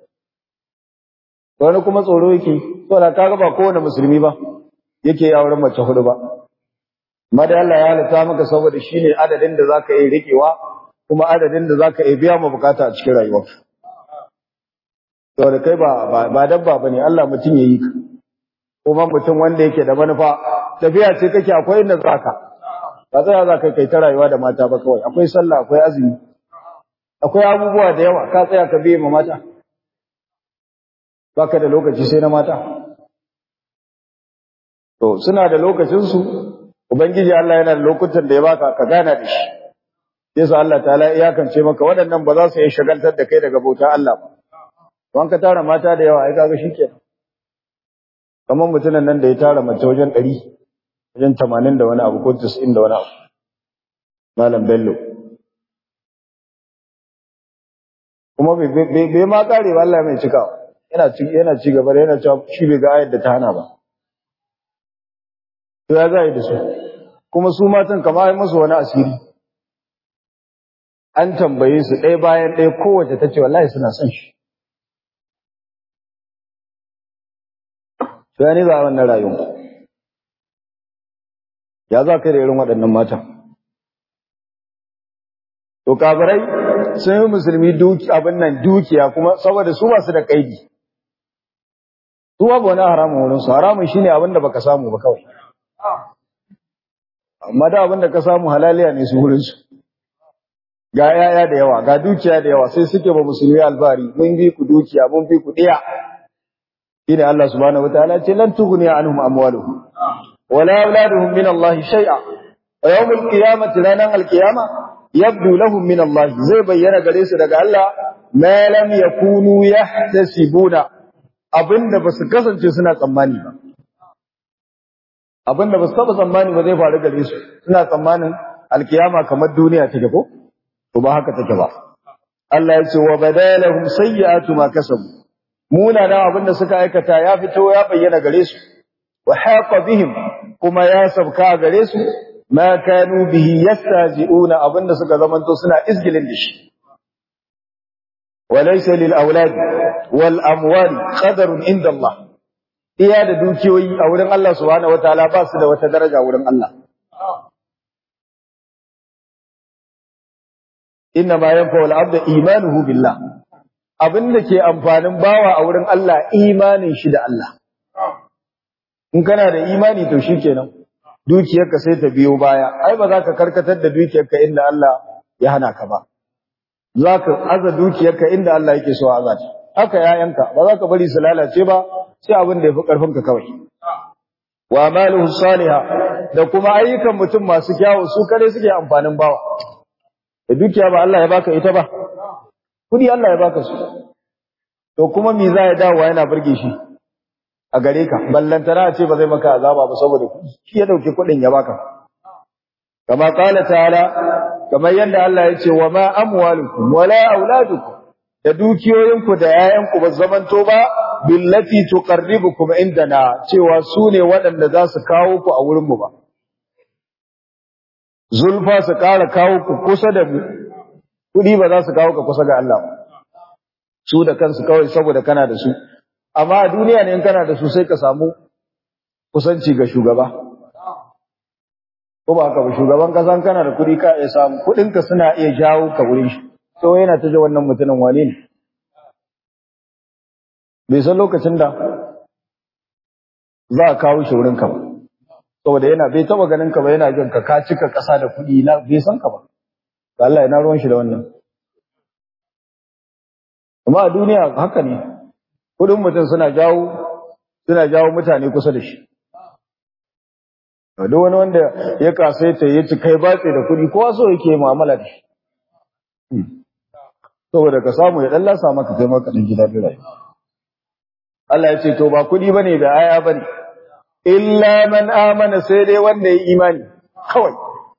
wani kuma tsoro yake saboda kaga ba kowane musulmi ba yake yi auren mace hudu ba amma da Allah ya halatta maka saboda shine adadin da zaka yi rikewa kuma adadin da zaka yi biya ma bukata a cikin rayuwarka saboda kai ba ba dabba bane Allah mutum yayi ka kuma mutum wanda yake da manufa tafiya ce kake akwai inda zaka ba tsaya zaka kai ta rayuwa da mata ba kawai akwai sallah akwai azumi akwai abubuwa da yawa ka tsaya ka biye ma mata baka da lokaci sai na mata to suna da lokacin su ubangiji Allah yana da lokutan da ya baka ka gana da shi yasa Allah ta'ala iyakance maka waɗannan ba za su yi shagaltar da kai daga bauta Allah ba don ka tara mata da yawa ai kaga shikenan kamar mutumin nan da ya tara mace wajen ɗari wajen tamanin da wani abu ko tis'in da wani abu malam bello kuma bai ma kare ba Allah mai cikawa yana ci yana ci gaba da yana cewa shi bai ga ayar da ta hana ba to ya za yi da su kuma su matan kama yi musu wani asiri an tambaye su ɗaya bayan ɗaya kowace ta ce wallahi suna son shi to ya ne za a wannan rayuwa ya za ka da irin waɗannan matan to kafirai sun yi musulmi duki abin nan dukiya kuma saboda su ba su da kaidi su ba wani haramun wurin su haramun shine abin da baka samu ba kawai amma da abin da ka samu halaliya ne su wurin su ga yaya da yawa ga dukiya da yawa sai suke ba musulmi albari mun bi ku dukiya mun bi ku diya shine Allah subhanahu wataala ce lan tughni anhum amwaluhum wala auladuhum min Allah shay'a wa yawm al-qiyamati ranan al-qiyama yabdu lahum min Allah zai bayyana gare su daga Allah ma lam yakunu yahtasibuna abinda basu kasance suna tsammani ba abinda basu taba tsammani ba zai faru gare su suna tsammanin alkiyama kamar duniya take ko to ba haka take ba Allah ya ce wa badalahum sayyi'atu ma kasabu munana abinda suka aikata ya fito ya bayyana gare su wa haqa bihim kuma ya sabka gare su ma kanu bihi yastaji'una abinda suka zamanto suna izgilin da shi walaysa lil aulad wal amwal qadarun inda Allah iya da dukiyoyi a wurin Allah subhanahu wataala ba su da wata daraja wurin Allah inna ma yanfa'u al-'abda imanuhu billah abinda ke amfanin bawa a wurin Allah imanin shi da Allah in kana da imani to shikenan dukiyarka sai ta biyo baya ai ba za ka karkatar da dukiyarka inda Allah ya hana ka ba za ka aza dukiyarka inda Allah yake so aza ta haka yayanka ba za ka bari su lalace ba sai abin da yafi karfin ka kawai wa amaluhu salihah da kuma ayyukan mutum masu kyawu su kare suke amfanin bawa da dukiya ba Allah ya baka ita ba kudi Allah ya baka su to kuma me za ya dawo yana burge shi a gare ka ballantana ce ba zai maka azaba ba saboda shi ya dauki kudin ya baka kama qala ta'ala kamar yadda Allah ya ce wa ma amwalukum wala auladukum da dukiyoyinku da 'ya'yanku ba zamanto ba billati tuqarribukum indana cewa su ne waɗanda za su kawo ku a wurinmu ba zulfa su ƙara kawo ku kusa da mu kuɗi ba za su kawo ka kusa ga Allah ba su da kansu kawai saboda kana da su amma a duniya ne in kana da su sai ka samu kusanci ga shugaba ko ba haka ba shugaban kasan kana da kuɗi ka iya samu kuɗinka suna iya jawo ka wurin shi to yana ta ji wannan mutumin wane ne bai san lokacin da za a kawo shi wurinka ba saboda yana bai taba ganin ka ba yana jin ka ka cika ƙasa da kuɗi na bai san ka ba ga Allah yana ruwan shi da wannan amma a duniya haka ne kuɗin mutum suna jawo suna jawo mutane kusa da shi duk wani wanda ya kasaita ya ci kai batse da kuɗi kowa so yake mu'amala da shi saboda ka samu ya dan lasa maka kai maka dan gida da rayuwa Allah ya ce to ba kuɗi bane da aya bane illa man amana sai dai wanda ya imani kawai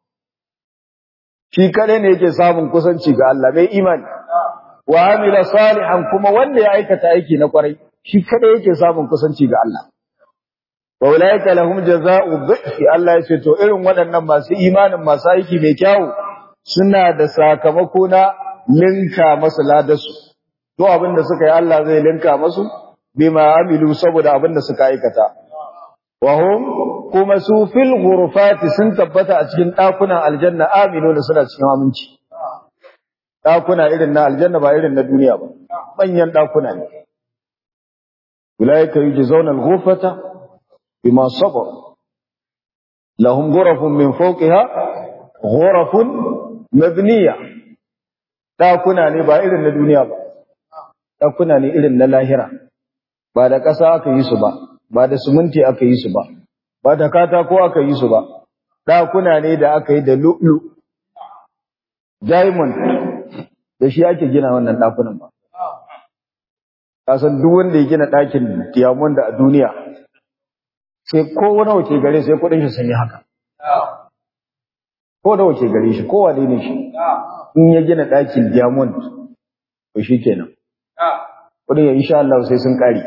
shi kadai ne yake samun kusanci ga Allah mai imani wa amila salihan kuma wanda ya aikata aiki na kwarai shi kadai yake samun kusanci ga Allah wa ulaika lahum jazaa'u dhifi Allah ya ce to irin waɗannan masu imanin masu aiki mai kyau suna da sakamako na linka masu ladasu to abin da suka yi Allah zai linka masu bima amilu saboda abin da suka aikata wa hum kuma su fil ghurfati sun tabbata a cikin dakunan aljanna aminu da suna cikin aminci dakuna irin na aljanna ba irin na duniya ba manyan dakuna ne ulaika yujzauna al-ghurfata bima sabar lahum ghurafun min fawqiha ghurafun mabniya dakuna ne ba irin na duniya ba dakuna ne irin na lahira ba da ƙasa aka yi su ba ba da suminti aka yi su ba ba da katako aka yi su ba ɗakuna ne da aka yi da lu'lu diamond da shi ake gina wannan ɗakunan ba kasan duk wanda ya gina ɗakin diamond a duniya sai ko wani wace gare sai kuɗin shi sun yi haka ko da wace gare shi kowa ne shi in ya gina ɗakin diamond to shi kenan kudin ya insha Allah sai sun kare.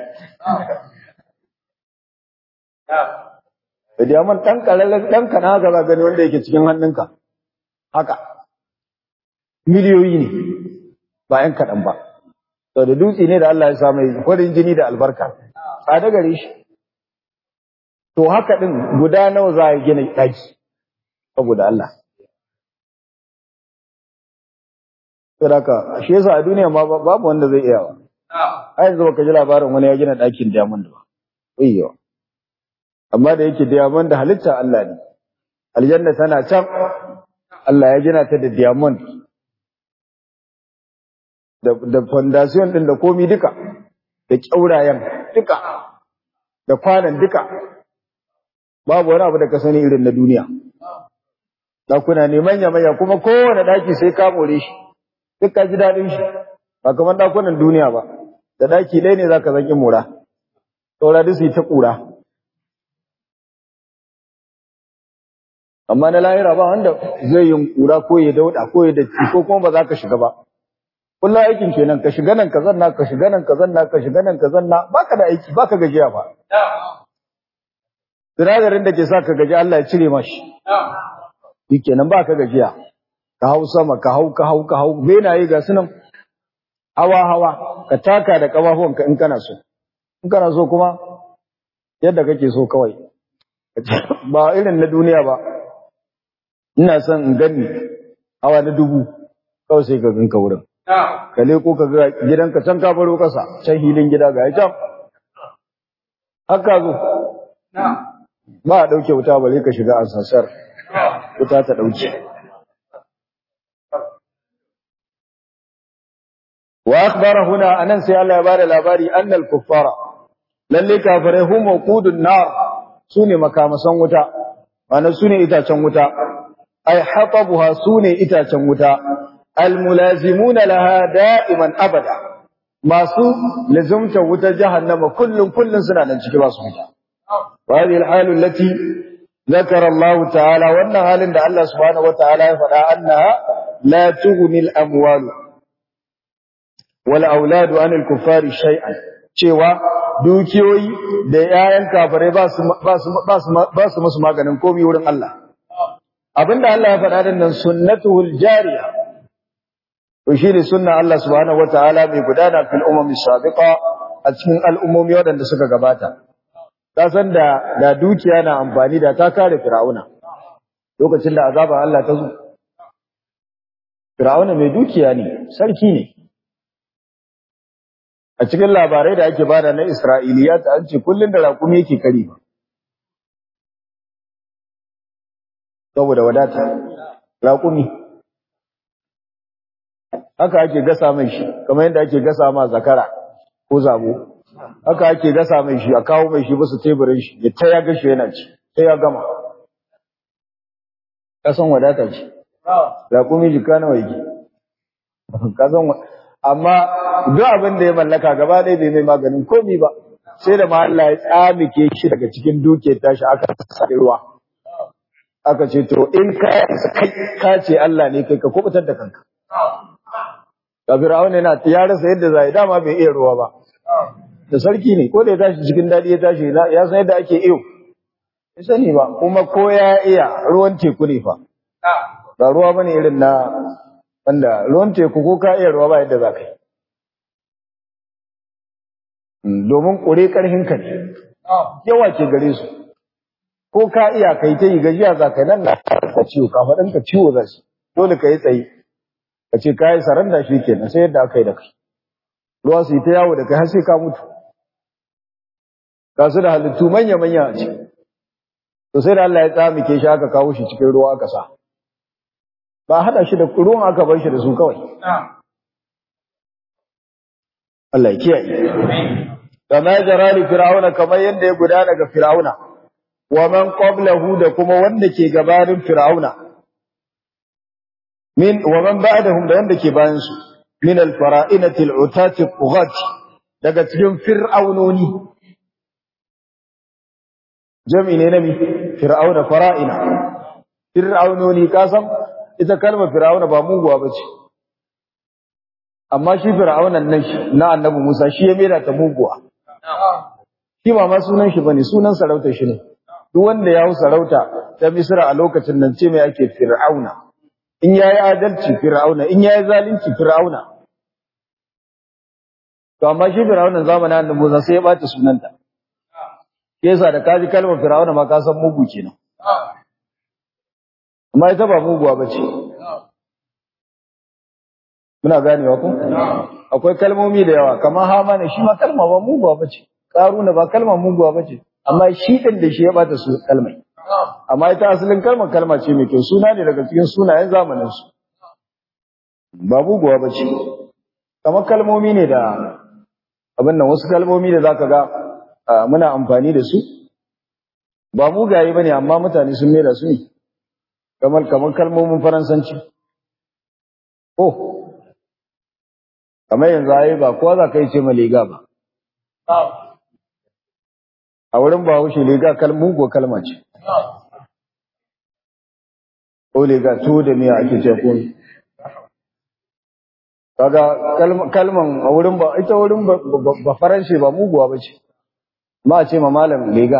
Da diamond ɗan ƙararren ɗan kana haka za gani wanda yake cikin hannunka. Haka. Miliyoyi ne ba ‘yan kaɗan ba. Sau da dutse ne da Allah ya samu farin jini da albarka. Tsada gare shi. To haka ɗin guda nawa za a gina ɗaki. Saboda Allah. Saboda shi yasa a duniya ma babu wanda zai iya wa. a yanzu baka ji labarin wani ya gina ɗakin diamond ba ayyo amma da yake diamond da halitta Allah ne aljanna tana can Allah ya gina ta da diamond da da foundation din da komi duka da kyaurayen duka da kwanan duka babu wani abu da ka sani irin na duniya ɗakuna ne manya manya kuma kowane ɗaki sai ka more shi duk ka ji daɗin shi ba kamar ɗakunan duniya ba da daki ɗaya ne zaka zaki mura saura duk su ta kura amma na lahira ba wanda zai yi kura ko ya dauda ko ya datti ko kuma ba za ka shiga ba kullu aikin kenan ka shiga nan ka zanna ka shiga nan ka zanna ka shiga nan ka zanna baka da aiki baka gajiya ba sinadarin da ke sa ka gaji Allah ya cire mashi shikenan baka gajiya ka hau sama ka hau ka hau ka hau benaye ga sunan hawa hawa ka taka da kafafuwanka in kana so in kana so kuma yadda kake so kawai ba irin na duniya ba ina son in gani hawa na dubu kawai sai ka ganka wurin ka leko ka ga gidanka can ka baro kasa can hilin gida ga can haka zo ba a ɗauke wuta bare ka shiga ansasar wuta ta ɗauke wa akhbara huna anan sai Allah ya bada labari annal kuffara lalle kafirai hum waqudun nar sune makamasan wuta mana sune itacen wuta ay hatabuha sune itacen wuta almulazimuna laha da'iman abada masu lazumta wuta jahannama kullun kullun suna nan ciki ba su fita wa hadhihi alhalu allati ذكر الله تعالى وان حالin da Allah subhanahu wataala ya faɗa annaha la tughni al-amwal wal aulad an al-kuffari shay'an cewa dukiyoyi da yayan kafirai ba su ba su ba su musu maganin komai wurin Allah abinda Allah ya faɗa din nan sunnatuhul jariya to shine sunna Allah subhanahu wataala mai gudana fil umami sabiqa a cikin al'ummomi waɗanda suka gabata ka san da da dukiya na amfani da ta kare fir'auna lokacin da azaban Allah ta zo fir'auna mai dukiya ne sarki ne a cikin labarai da ake bada na Isra'iliya ta an ce kullun da raƙumi yake kari ba saboda wadata raƙumi haka ake gasa mai shi kamar yadda ake gasa ma zakara ko zabo haka ake gasa mai shi a kawo mai shi basu teburin shi ya ta ya gashi yana ci sai ya gama kasan wadata ce raƙumi jika nawa yake kasan amma duk abin da ya mallaka gaba ɗaya bai mai maganin komi ba sai da ma Allah ya tsamike shi daga cikin duke tashi aka sa ruwa aka ce to in ka kai ka ce Allah ne kai ka kubutar da kanka ga Fir'auna yana ya rasa yadda zai dama bai iya ruwa ba da sarki ne ko da ya tashi cikin dadi ya tashi ya san yadda ake iyo ya sani ba kuma ko ya iya ruwan teku ne fa ba ruwa bane irin na wanda ruwan teku ko ka iya ruwa ba yadda za ka yi domin ƙure ƙarfinka ne yawa ke gare su ko ka iya kai ta yi gajiya za ka nan na ka ciwo ka ciwo za su dole ka yi tsaye ka ce ka yi saranda shi kenan sai yadda aka yi da kai ruwa su yi ta yawo da kai har sai ka mutu ga su da halittu manya-manya a ciki to sai da Allah ya tsamike shi aka kawo shi cikin ruwa aka sa ba haɗa shi da ruwan aka bar shi da su kawai Allah ya kiyaye kama jara li fir'auna kamar yadda ya gudana ga fir'auna wa man qablahu da kuma wanda ke gabanin fir'auna min wa man ba'dahum da wanda ke bayan su min al-fara'inati al-utati qughat daga cikin fir'aunoni jami ne nabi fir'auna fara'ina fir'aunoni kasan ita kalmar fir'auna ba muguwa bace amma shi fir'aunan nan na annabi Musa shi ya mera ta muguwa shi ba ma sunan shi bane sunan sarauta shi ne duk wanda ya hau sarauta ta Misra a lokacin nan ce mai ake fir'auna in yayi adalci fir'auna in yayi zalunci fir'auna to amma shi fir'aunan zamanin annabi Musa sai ya bata sunanta yasa da kaji kalmar fir'auna ma ka san mugu kenan amma ita ba muguwa bace muna ganewa ko akwai kalmomi da yawa kamar hamana shi ma kalma ba muguwa bace karuna ba kalma muguwa bace amma shi din da shi ya bata su kalmai amma ita asalin kalmar kalma ce mai kyau suna ne daga cikin sunayen zamanin su ba muguwa bace kamar kalmomi ne da abin nan wasu kalmomi da zaka ga muna amfani da su ba mugaye bane amma mutane sun mera su ne kamar kamar kalmomin faransanci oh kamar yanzu ayi ba kowa za ka yi ce ma lega ba a wurin ba haushe lega kalmu ko kalma ce ko lega to da miya ake ce ko kaga kalman a wurin ba ita wurin ba faranshe ba muguwa ba ce ma a ce ma malam lega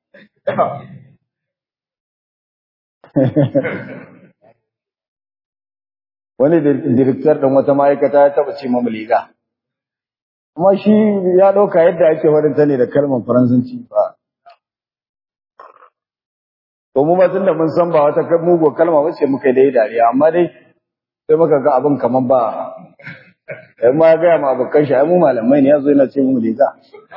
wani direktar ɗin wata ma'aikata ya taɓa ce mamu liga amma shi ya ɗauka yadda ake waɗanta ne da kalmar faransanci ba to mu ma tunda mun san ba wata mugu kalma ba ce muka dai dariya amma dai sai muka ga abin kamar ba ai ma ya gaya ma abokan shi ai mu malamai ne yazo yana ce mu liga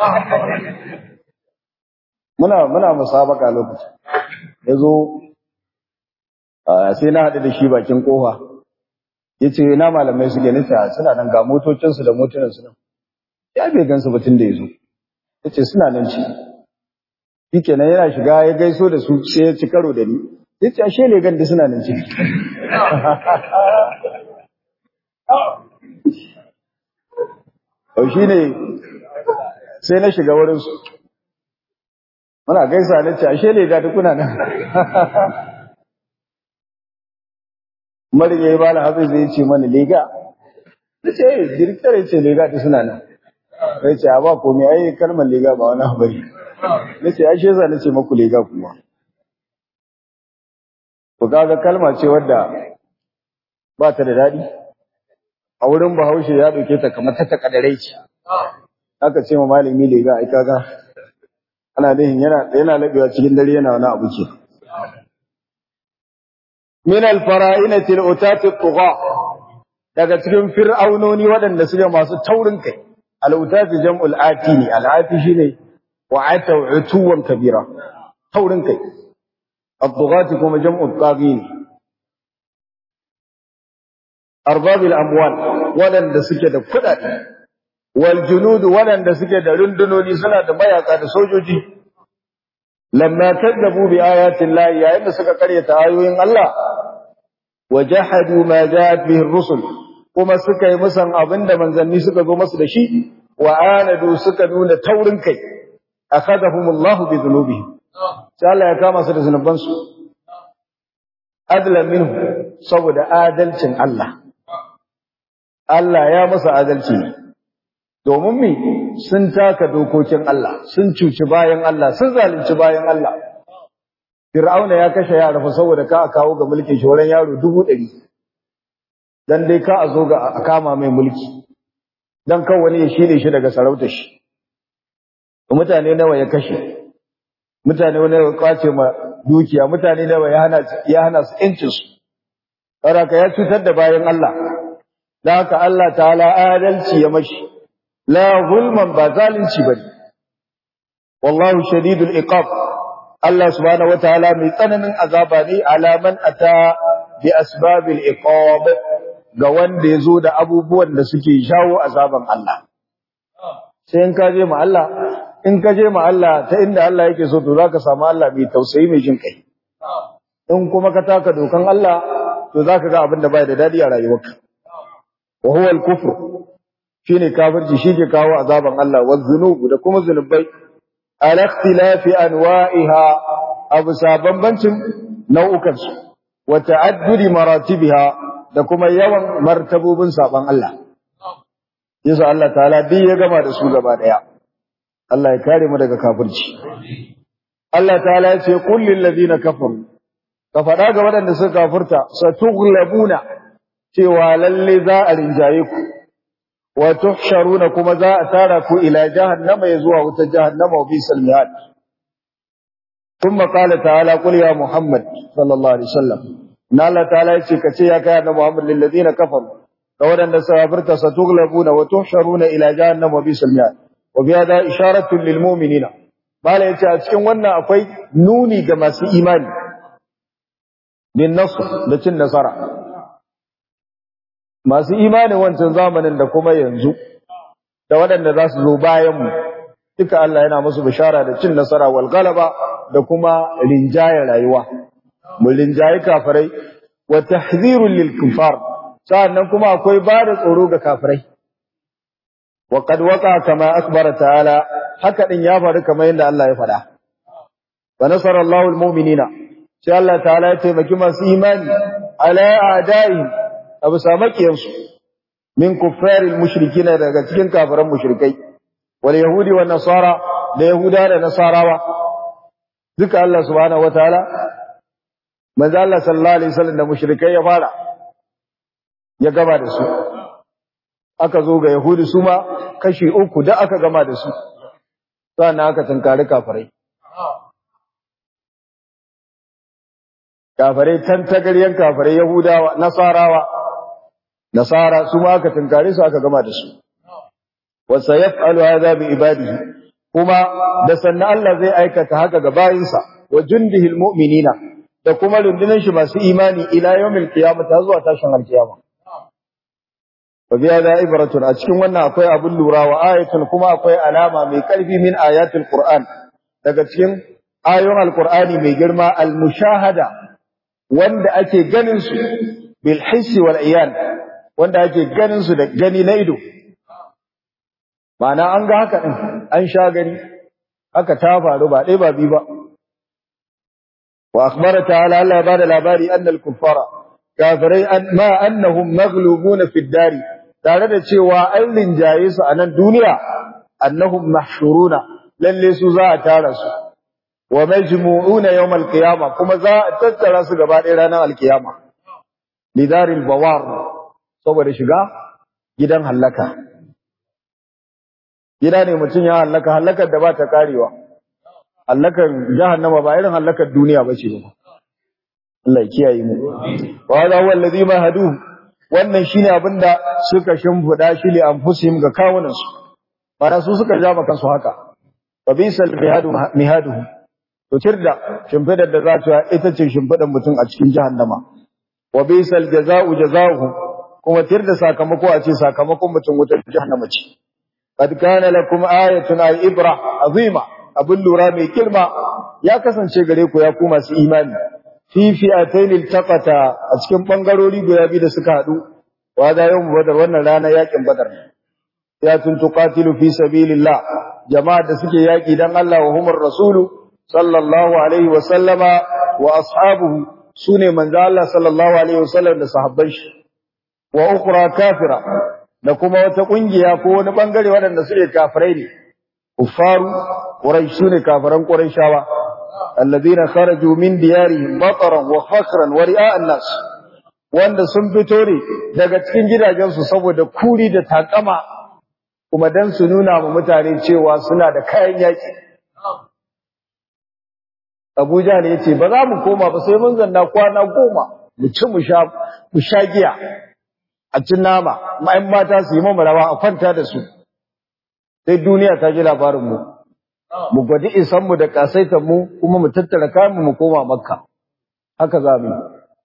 muna muna musabaka lokacin yazo sai na haɗu da shi bakin kofa ya ce na malamai suke nufi suna nan ga motocinsu da motunansu nan ya bai gansu batun da ya zo ya ce suna nan ci shi kenan yana shiga ya gaiso da su sai ya ci karo da ni ya ce ashe ne ganda suna nan ci Au shi ne sai na shiga wurinsu muna gaisa na ce ashe ne ga kuna nan marin ya yi bala hafiz zai ce mana lega da ce direktar ya ce lega ta suna nan sai ce a ba komai ai kalmar lega ba wani habari na ce ai sheza na ce maku lega kuma to kaga kalma ce wadda ba ta da daɗi a wurin bahaushe ya ɗauke ta kamar ta takadarai ce aka ce ma malami da ga ai kaga ana nihin yana yana labewa cikin dare yana wani abu ke min al-fara'inati al-utati at-tugha daga cikin fir'aunoni waɗanda suke masu taurin kai al-utati jam'ul ati ne al-ati shine wa'ata utuwan kabira taurin kai at-tughati kuma jam'u taghin arbabil amwal waɗanda suke da kuɗaɗe wal junud waɗanda suke da rundunoni suna da mayaka da sojoji lamma kadzabu bi ayatin lahi yayin da suka karyata ayoyin Allah wajahadu ma ja'at bihi ar-rusul kuma suka yi musan abinda manzanni suka zo masu da shi wa anadu suka nuna taurin kai akhadahumullahu bi dhunubihim sai Allah ya kama su da zunubansu adlan minhu saboda adalcin Allah Allah ya masa adalci ne domin mi sun taka dokokin Allah sun cuci bayan Allah sun zalunci bayan Allah Fir'auna ya kashe yara fa saboda ka kawo ga mulkin shoran yaro dubu ɗari dan dai ka a zo ga a kama mai mulki dan kan wani ya shine shi daga sarautar shi mutane nawa ya kashe mutane nawa ya kwace ma dukiya mutane nawa ya hana ya hana su yancin su saboda ya cutar da bayan Allah da haka Allah ta'ala adalci ya mashi la zulman ba zalunci bane wallahu shadidul iqab Allah subhanahu wataala mai tsananin azaba ne alaman ata bi asbabil iqab ga wanda yazo da abubuwan da suke jawo azaban Allah sai in ka je ma Allah in ka je ma Allah ta inda Allah yake so to zaka samu Allah mai tausayi mai jin kai in kuma ka taka dokan Allah to zaka ga abin da bai da dadi a rayuwarka wa huwa al-kufr shine kafirci shike kawo azaban Allah wa dhunubu da kuma zunubai ala ikhtilafi anwa'iha abu sabambancin nau'ukan su wa ta'addudi maratibiha da kuma yawan martabobin saban Allah yasa Allah ta'ala duk ya gama da su gaba daya Allah ya kare mu daga kafirci Allah ta'ala ya ce qul lil ladina kafaru ka faɗa ga waɗanda suka kafirta satughlabuna cewa lalle za a rinjaye ku wa tuhsharuna kuma za a tara ku ila jahannama ya zuwa wutar jahannama wa bisal mihad kuma qala ta'ala qul ya muhammad sallallahu alaihi wasallam na Allah ta'ala ya ce ka ce ya kai annabi muhammad lil ladina kafaru ga waɗanda suka kafirta satughlabuna wa tuhsharuna ila jahannama wa bisal mihad wa bi hada isharatun lil mu'minina bala yace a cikin wannan akwai nuni ga masu imani bin nasr da cin nasara masu imanin wancan zamanin da kuma yanzu da waɗanda za su zo bayanmu duka Allah yana musu bishara da cin nasara wal galaba da kuma rinjaye rayuwa mu rinjaye kafirai wa tahzirul lil kufar sannan kuma akwai ba da tsoro ga kafirai wa qad waqa kama akbara ta'ala haka din ya faru kamar yadda Allah ya faɗa wa nasara Allahu al mu'minina sai Allah ta'ala ya taimaki masu imani ala a'da'i abu samakiyansu min kuffaril mushrikina daga cikin kafiran mushrikai wal yahudi wan nasara da yahuda da nasarawa duka Allah subhanahu wataala manzo Allah sallallahu alaihi wasallam da mushrikai ya fara ya gaba da su aka zo ga yahudi su ma kashi uku da aka gama da su sannan aka tunkari kafirai kafirai tantagaryen kafirai yahudawa nasarawa nasara su ma aka tunkare su aka gama da su wa sayaf'alu hadha bi ibadihi kuma da sanna Allah zai aikata haka ga bayinsa wa jundihi almu'minina da kuma rundunan shi masu imani ila yawmil qiyamah ta zuwa tashin alkiyama wa bi hadha ibratun a cikin wannan akwai abun lura wa ayatun kuma akwai alama mai karfi min ayatul qur'an daga cikin ayoyin alqur'ani mai girma almushahada wanda ake ganin su bil hissi wal iyan wanda ake ganin su da gani na ido Ma'ana an ga haka din an sha gani haka ta faru ba dai ba bi ba wa akhbara ta'ala Allah ba da labari annal kuffara kafirai ma annahum maghlubuna fid dari tare da cewa an linjaye su a nan duniya annahum mahshuruna lalle su za a tara su wa majmu'una yawm al-qiyamah kuma za a tattara su gaba ɗaya ranar al-qiyama lidaril bawar saboda shiga gidan hallaka gida ne mutum ya halaka halakar da ba ta karewa halakar jahannama ba irin halakar duniya ba ce ba Allah ya kiyaye mu wa hada huwa allazi mahadu wannan shine abinda suka shimfida shi li anfusihim ga kawunan su bara su suka ja maka su haka wa bisal mihadu mihadu to tirda shimfidar da za ta ita ce shimfidar mutum a cikin jahannama wa bisal jazaa'u jazaa'uhu kuma tirda sakamako a ce sakamakon mutum wutar jahannama ce qad kana lakum ayatun ay ibra azima abin lura mai girma ya kasance gare ku ya ku masu imani fi fi'atayn iltaqata a cikin bangarori guda biyu da suka hadu wa da yau badar wannan rana yakin badar ya tun tuqatilu fi sabilillah jama'a da suke yaki dan Allah wa humur rasulu sallallahu alaihi wa sallama wa ashabuhu sune manzo Allah sallallahu alaihi wa sallam da sahabban shi wa ukhra kafira da kuma wata kungiya ko wani bangare waɗanda suke kafirai ne kuffaru quraish sune kafiran quraishawa alladhina kharaju min diyarihim bataran wa fakhran wa ri'a an-nas wanda sun fito ne daga cikin gidajensu saboda kuri da takama kuma dan su nuna wa mutane cewa suna da kayan yaki Abuja ne yace ba za mu koma ba sai mun zanna kwana goma mu ci mu sha mu sha giya a cin nama ma'ayin mata su yi mamu rawa a kwanta da su sai duniya ta ji labarin mu mu gwadi isan mu da kasaitan mu kuma mu tattara kayan mu mu koma makka haka za mu yi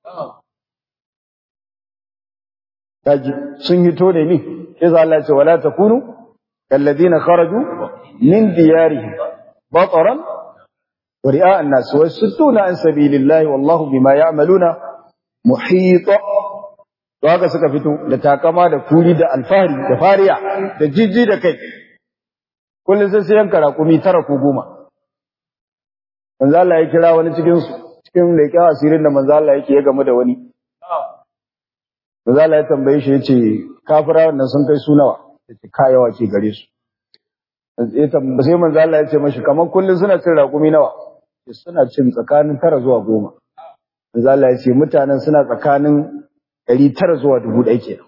kaji sun yi to ne ni sai za Allah ya ce wala takunu kalladina kharaju min diyarihim bataran wa ri'a an-nas wa yasudduna an sabilillahi wallahu bima ya'maluna muhita to haka suka fito da takama da kuri da alfahari da fariya da jijji da kai kullum sai sai yanka raƙumi tara ko goma manzo Allah ya kira wani cikin su cikin leƙen asirin da manzo Allah yake ya gamu da wani manzo Allah ya tambaye shi yace kafira wannan sun kai su nawa yace kayawa ke gare su sai manzo Allah ya ce mashi kaman kullum suna cin raƙumi nawa suna cin tsakanin tara zuwa goma manzo Allah ya ce mutanen suna tsakanin ɗari tara zuwa dubu ɗaya kenan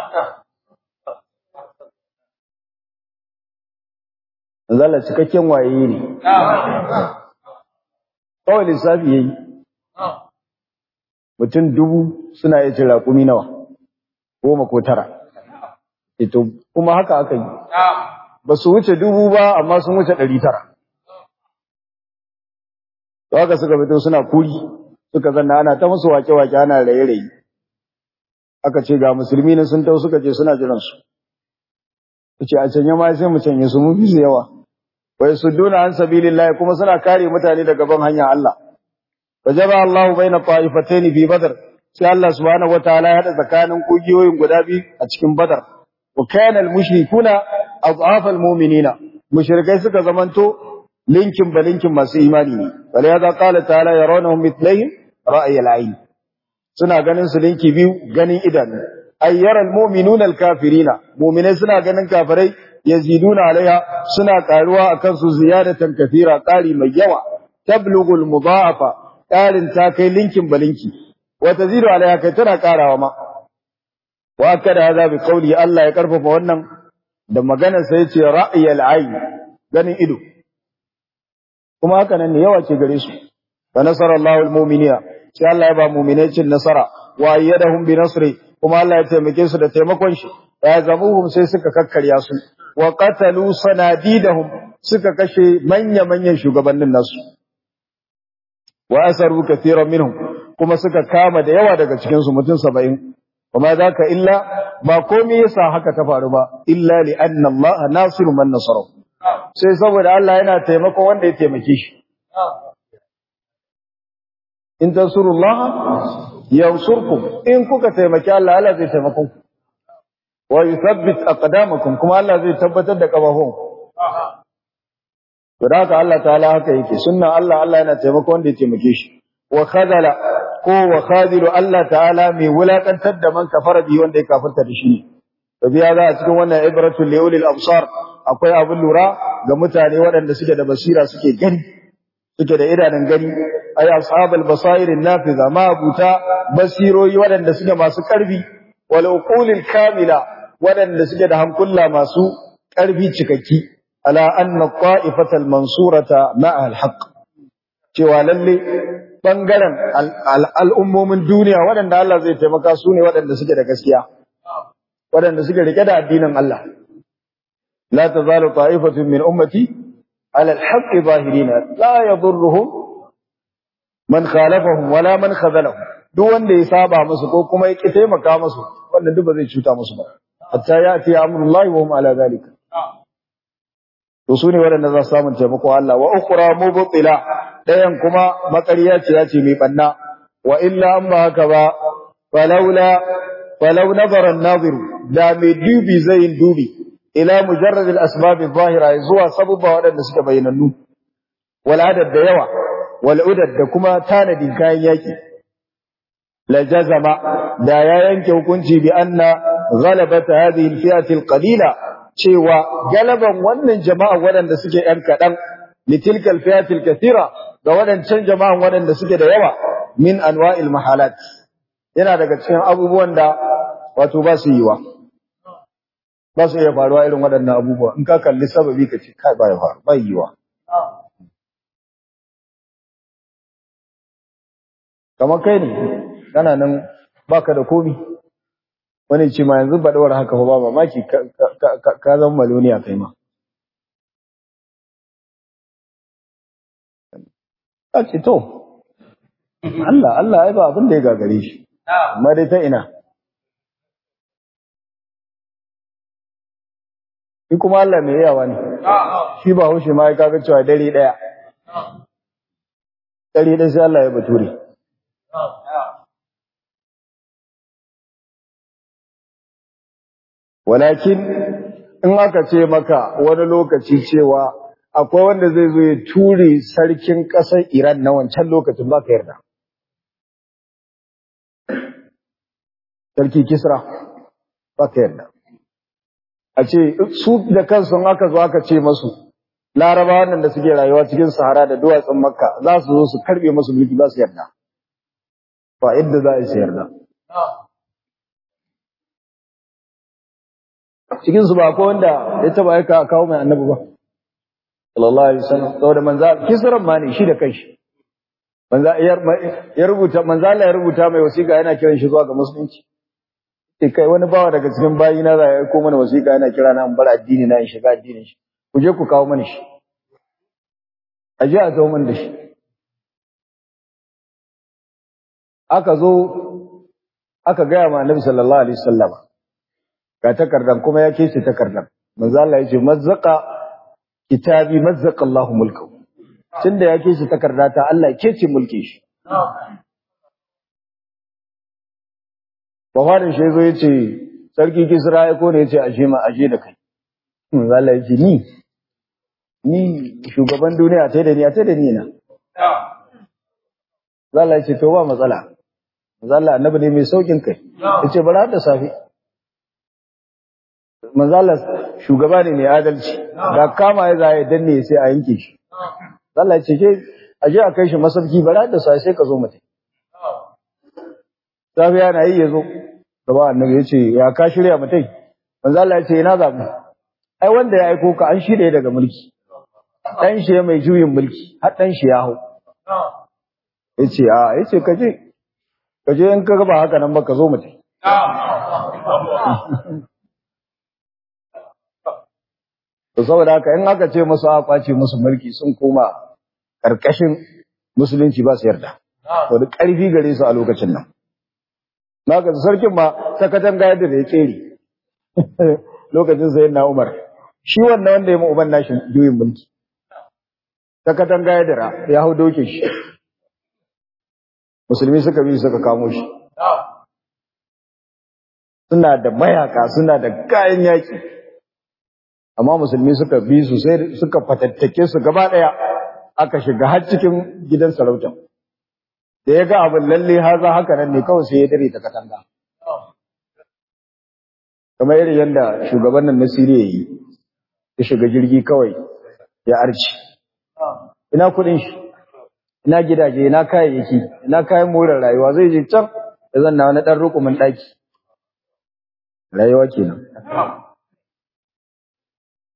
Zala cikakken waye ne. Kawai lissafi ya yi. Mutum dubu suna iya cin raƙumi nawa, goma ko tara. Ito, kuma haka aka yi. Ba su wuce dubu ba, amma sun wuce ɗari tara. To haka suka fito suna kuri, suka zanna ana ta musu wake-wake ana raye-raye. Aka ce ga musulmi ne sun tau suka ce suna jiransu. Su ce a canye ma sai mu canye su mun fi su yawa. wai sudduna an sabilillah kuma suna kare mutane daga ban hanyar Allah wajaba Allah baina ta'ifatayn fi badr sai Allah subhanahu wataala ya hada tsakanin kugiyoyin guda biyu a cikin badar wa kana al-mushrikuna adhaf al-mu'minina mushrikai suka zamanto linkin balinkin masu imani ne wala ya qala ta'ala yarawnahum mithlahum ra'y al-ayn suna ganin su linki biyu ganin idanu ayyara al-mu'minuna al-kafirina mu'minai suna ganin kafirai yaziduna alaiha suna karuwa akan su ziyadatan kafira qari mai yawa tablughu almudha'afa qarin ta kai linkin balinki wa tazidu alaiha kai tana karawa ma wa kada hada bi qawli Allah ya karfafa wannan da maganar sa yace ra'yal ayn ganin ido kuma haka nan ne yawa ce gare su wa nasara Allahu almu'minina sai Allah ya ba mu'minai cin nasara wa ayyadahum bi nasri kuma Allah ya taimake su da taimakon shi ya zamuhum sai suka kakkarya su wa qatalu sanadidahum suka kashe manya-manyan shugabannin nasu wa asaru kathiran minhum kuma suka kama da yawa daga cikin su mutum 70 kuma zaka illa ba komai yasa haka ta faru ba illa li anna Allah nasiru man nasara sai saboda Allah yana taimako wanda ya taimake shi in tansurullaha yansurkum in kuka taimaki Allah Allah zai taimako ku wa yuthabbit aqdamakum kuma Allah zai tabbatar da kabahun to haka Allah ta'ala haka yake sunna Allah Allah yana taimako wanda ya taimake shi wa khadala ko wa khadilu Allah ta'ala mai wulakantar da man kafara bi wanda ya kafirta da shi to biya za a cikin wannan ibratul liulil absar akwai abin lura ga mutane waɗanda suke da basira suke gani suke da idanun gani ay ashabul basairin nafiza ma abuta basiroyi waɗanda suke masu karfi wal uqulil kamila waɗanda suke da hankula masu ƙarfi cikakki ala anna qa'ifatal mansurata ma'a al-haqq cewa lalle bangaren al'ummomin duniya waɗanda Allah zai taimaka su ne waɗanda suke da gaskiya waɗanda suke rike da addinin Allah la tazalu ta'ifatun min ummati ala al-haqqi zahirina la yadurruhum man khalafahum wala man khazalahum duk wanda ya saba musu ko kuma ya ki taimaka musu wanda duk ba zai cuta musu ba hatta ya'ti amrullahi wa hum ala zalika to su ne waɗanda za su samu taimako Allah wa ukhra mubtila ɗayan kuma makariya ce ya ce mai ɓanna wa illa an ba haka ba falaula falau nazara nazir da mai dubi zai yin dubi ila mujarrad al-asbab adh-dhahira zuwa sababa waɗanda suka bayyanannu wal adad da yawa wal udad da kuma tanadin kayan yaki la jazama da ya yanke hukunci bi anna ghalabata hadhihi al-fi'ati al-qalila cewa galaban wannan jama'a waɗanda suke ‘yan kaɗan, litilkal fiyatil kathira ga waɗancan jama'an waɗanda suke da yawa min anwa'il mahalat. Yana daga cikin abubuwan da wato ba su yiwa. Ba su iya faruwa irin waɗannan abubuwa, in ka kalli sababi ka ce, kai ba ya faru, ba yiwa. Kamar kai ne, kana nan baka da komi. wani ce ma yanzu baɗawar haka ba mamaki ka zama maloniya kai ma. A ce to, Allah, Allah ai ba abin da ya gagare shi, amma dai ta ina. Shi kuma Allah mai yawa ne, shi ba haushe ma ya kaga cewa dare ɗaya. Dare ɗaya sai Allah ya bature. walakin in aka ce maka wani lokaci cewa akwai wanda zai zo ya ture sarkin ƙasar Iran na wancan lokacin ba ka yarda. Sarki Kisra ba ka yarda. A ce su da kansu aka zo aka ce masu laraba wannan da suke rayuwa cikin sahara da duwatsun makka za su zo su karbe masu mulki ba su yarda. Ba yadda za a yi su yarda. cikin su ba ko wanda ya taba aika kawo mai annabi ba sallallahu alaihi wasallam saboda manzo kisran ma ne shi da kanshi manzo ya rubuta manzo Allah ya rubuta mai wasiƙa yana kiran shi zuwa ga musulunci sai kai wani bawa daga cikin bayina za ya aiko mana wasiƙa yana kira na in bar addini na in shiga addinin shi ku je ku kawo mana shi a je a zo mana da shi aka zo aka gaya ma annabi sallallahu alaihi wasallam ga takardan kuma ya kece takardan manzo Allah ya ce mazzaqa kitabi mazzaqa Allahu mulkahu tunda ya kece takarda ta Allah ya kece mulki shi Bafarin shi zo yace sarki Kisra ya kone yace aje ma aje da kai manzo Allah ya ce ni ni shugaban duniya tai da ni tai da ni na Allah ya ce to ba matsala manzo Allah annabi ne mai saukin kai yace bara da safi manzala shugaba ne mai adalci da kama ya zai danne sai a yanke shi Allah ya ce ke aje a kai shi masauki bara da sai sai ka zo mata safiya na yi yazo gaba annabi ya ce ya ka shirya mutai manzala ya ce ina zabu ai wanda ya aiko ka an shirye daga mulki dan shi mai juyin mulki har dan shi ya hau yace a yace kaje kaje in ka ga ba haka nan ba ka zo mutai To saboda haka in aka ce musu aka kwace musu mulki sun koma karkashin musulunci ba su yarda. To da ƙarfi gare su a lokacin nan. Na ga sarkin ma ta katanga yadda da ya tsere. Lokacin sai na Umar. Shi wannan wanda ya mu uban nashi juyin mulki. Ta katanga ya dira ya hau doke shi. Musulmi suka bi suka kamo shi. Suna da mayaka, suna da kayan yaki. amma musulmi suka bi su sai suka fatattake su gaba daya aka shiga har cikin gidan sarauta da ya ga abin lalle haza haka nan ne kawai sai ya dare ta katanga kamar irin yadda shugaban nan na Siriya yi ya shiga jirgi kawai ya arci ina kudin shi ina gidaje ina kayayyaki ina kayan more rayuwa zai je can ya zanna wani dan rukumin daki rayuwa kenan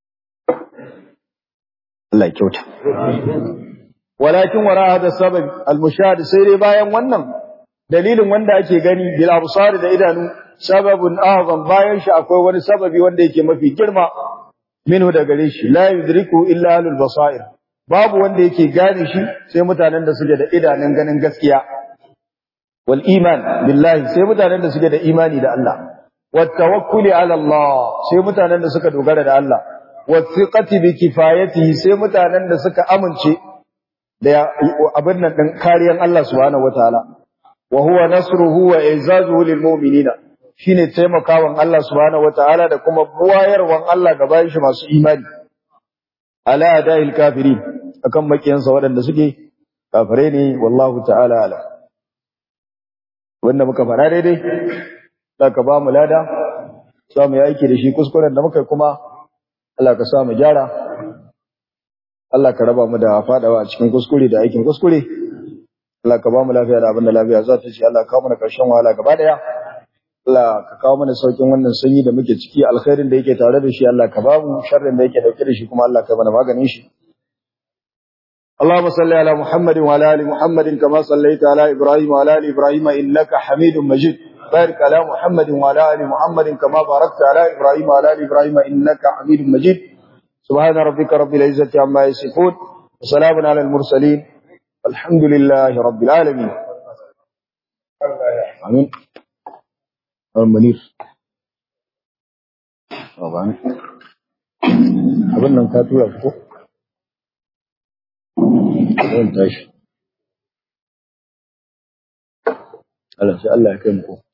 Allah ya kyauta walakin wara hada sabab al-mushahad sai dai bayan wannan dalilin wanda ake gani bil absar da idanu sababun azam bayan shi akwai wani sababi wanda yake mafi girma minhu da gare shi la yudriku illa ahlul basair babu wanda yake gane shi sai mutanen da suke da idanun ganin gaskiya wal iman billahi sai mutanen da suke da imani da Allah wat tawakkuli ala Allah sai mutanen da suka dogara da Allah wat thiqati bi kifayatihi sai mutanen da suka amince da abin nan din kariyan Allah subhanahu wataala wa huwa nasruhu wa izazuhu lil mu'minina shine taimakawan Allah subhanahu wataala da kuma buwayarwan Allah ga bayan shi masu imani ala ada'il kafirin akan makiyansa waɗanda suke kafirai ne wallahu ta'ala ala wanda muka fara daidai da ka ba mu lada za mu yi aiki da shi kuskuren da muka kuma Allah ka sa mu gyara Allah ka raba mu da fadawa a cikin kuskure da aikin kuskure Allah ka ba mu lafiya da abin da lafiya za ta ce Allah ka kawo mana karshen wahala gaba daya Allah ka kawo mana saukin wannan sanyi da muke ciki alkhairin da yake tare da shi Allah ka ba mu sharrin da yake dauke da shi kuma Allah ka mana maganin shi اللهم صل على محمد وعلى ال محمد كما صليت على ابراهيم وعلى ال ابراهيم انك حميد مجيد بارك على محمد وعلى ال محمد كما باركت على ابراهيم وعلى ال ابراهيم انك حميد مجيد سبحان ربك رب العزه عما يصفون وسلام على المرسلين الحمد لله رب العالمين امين منير طبعا abin nan ka tura ko zan tashi Allah sai Allah ya kai mu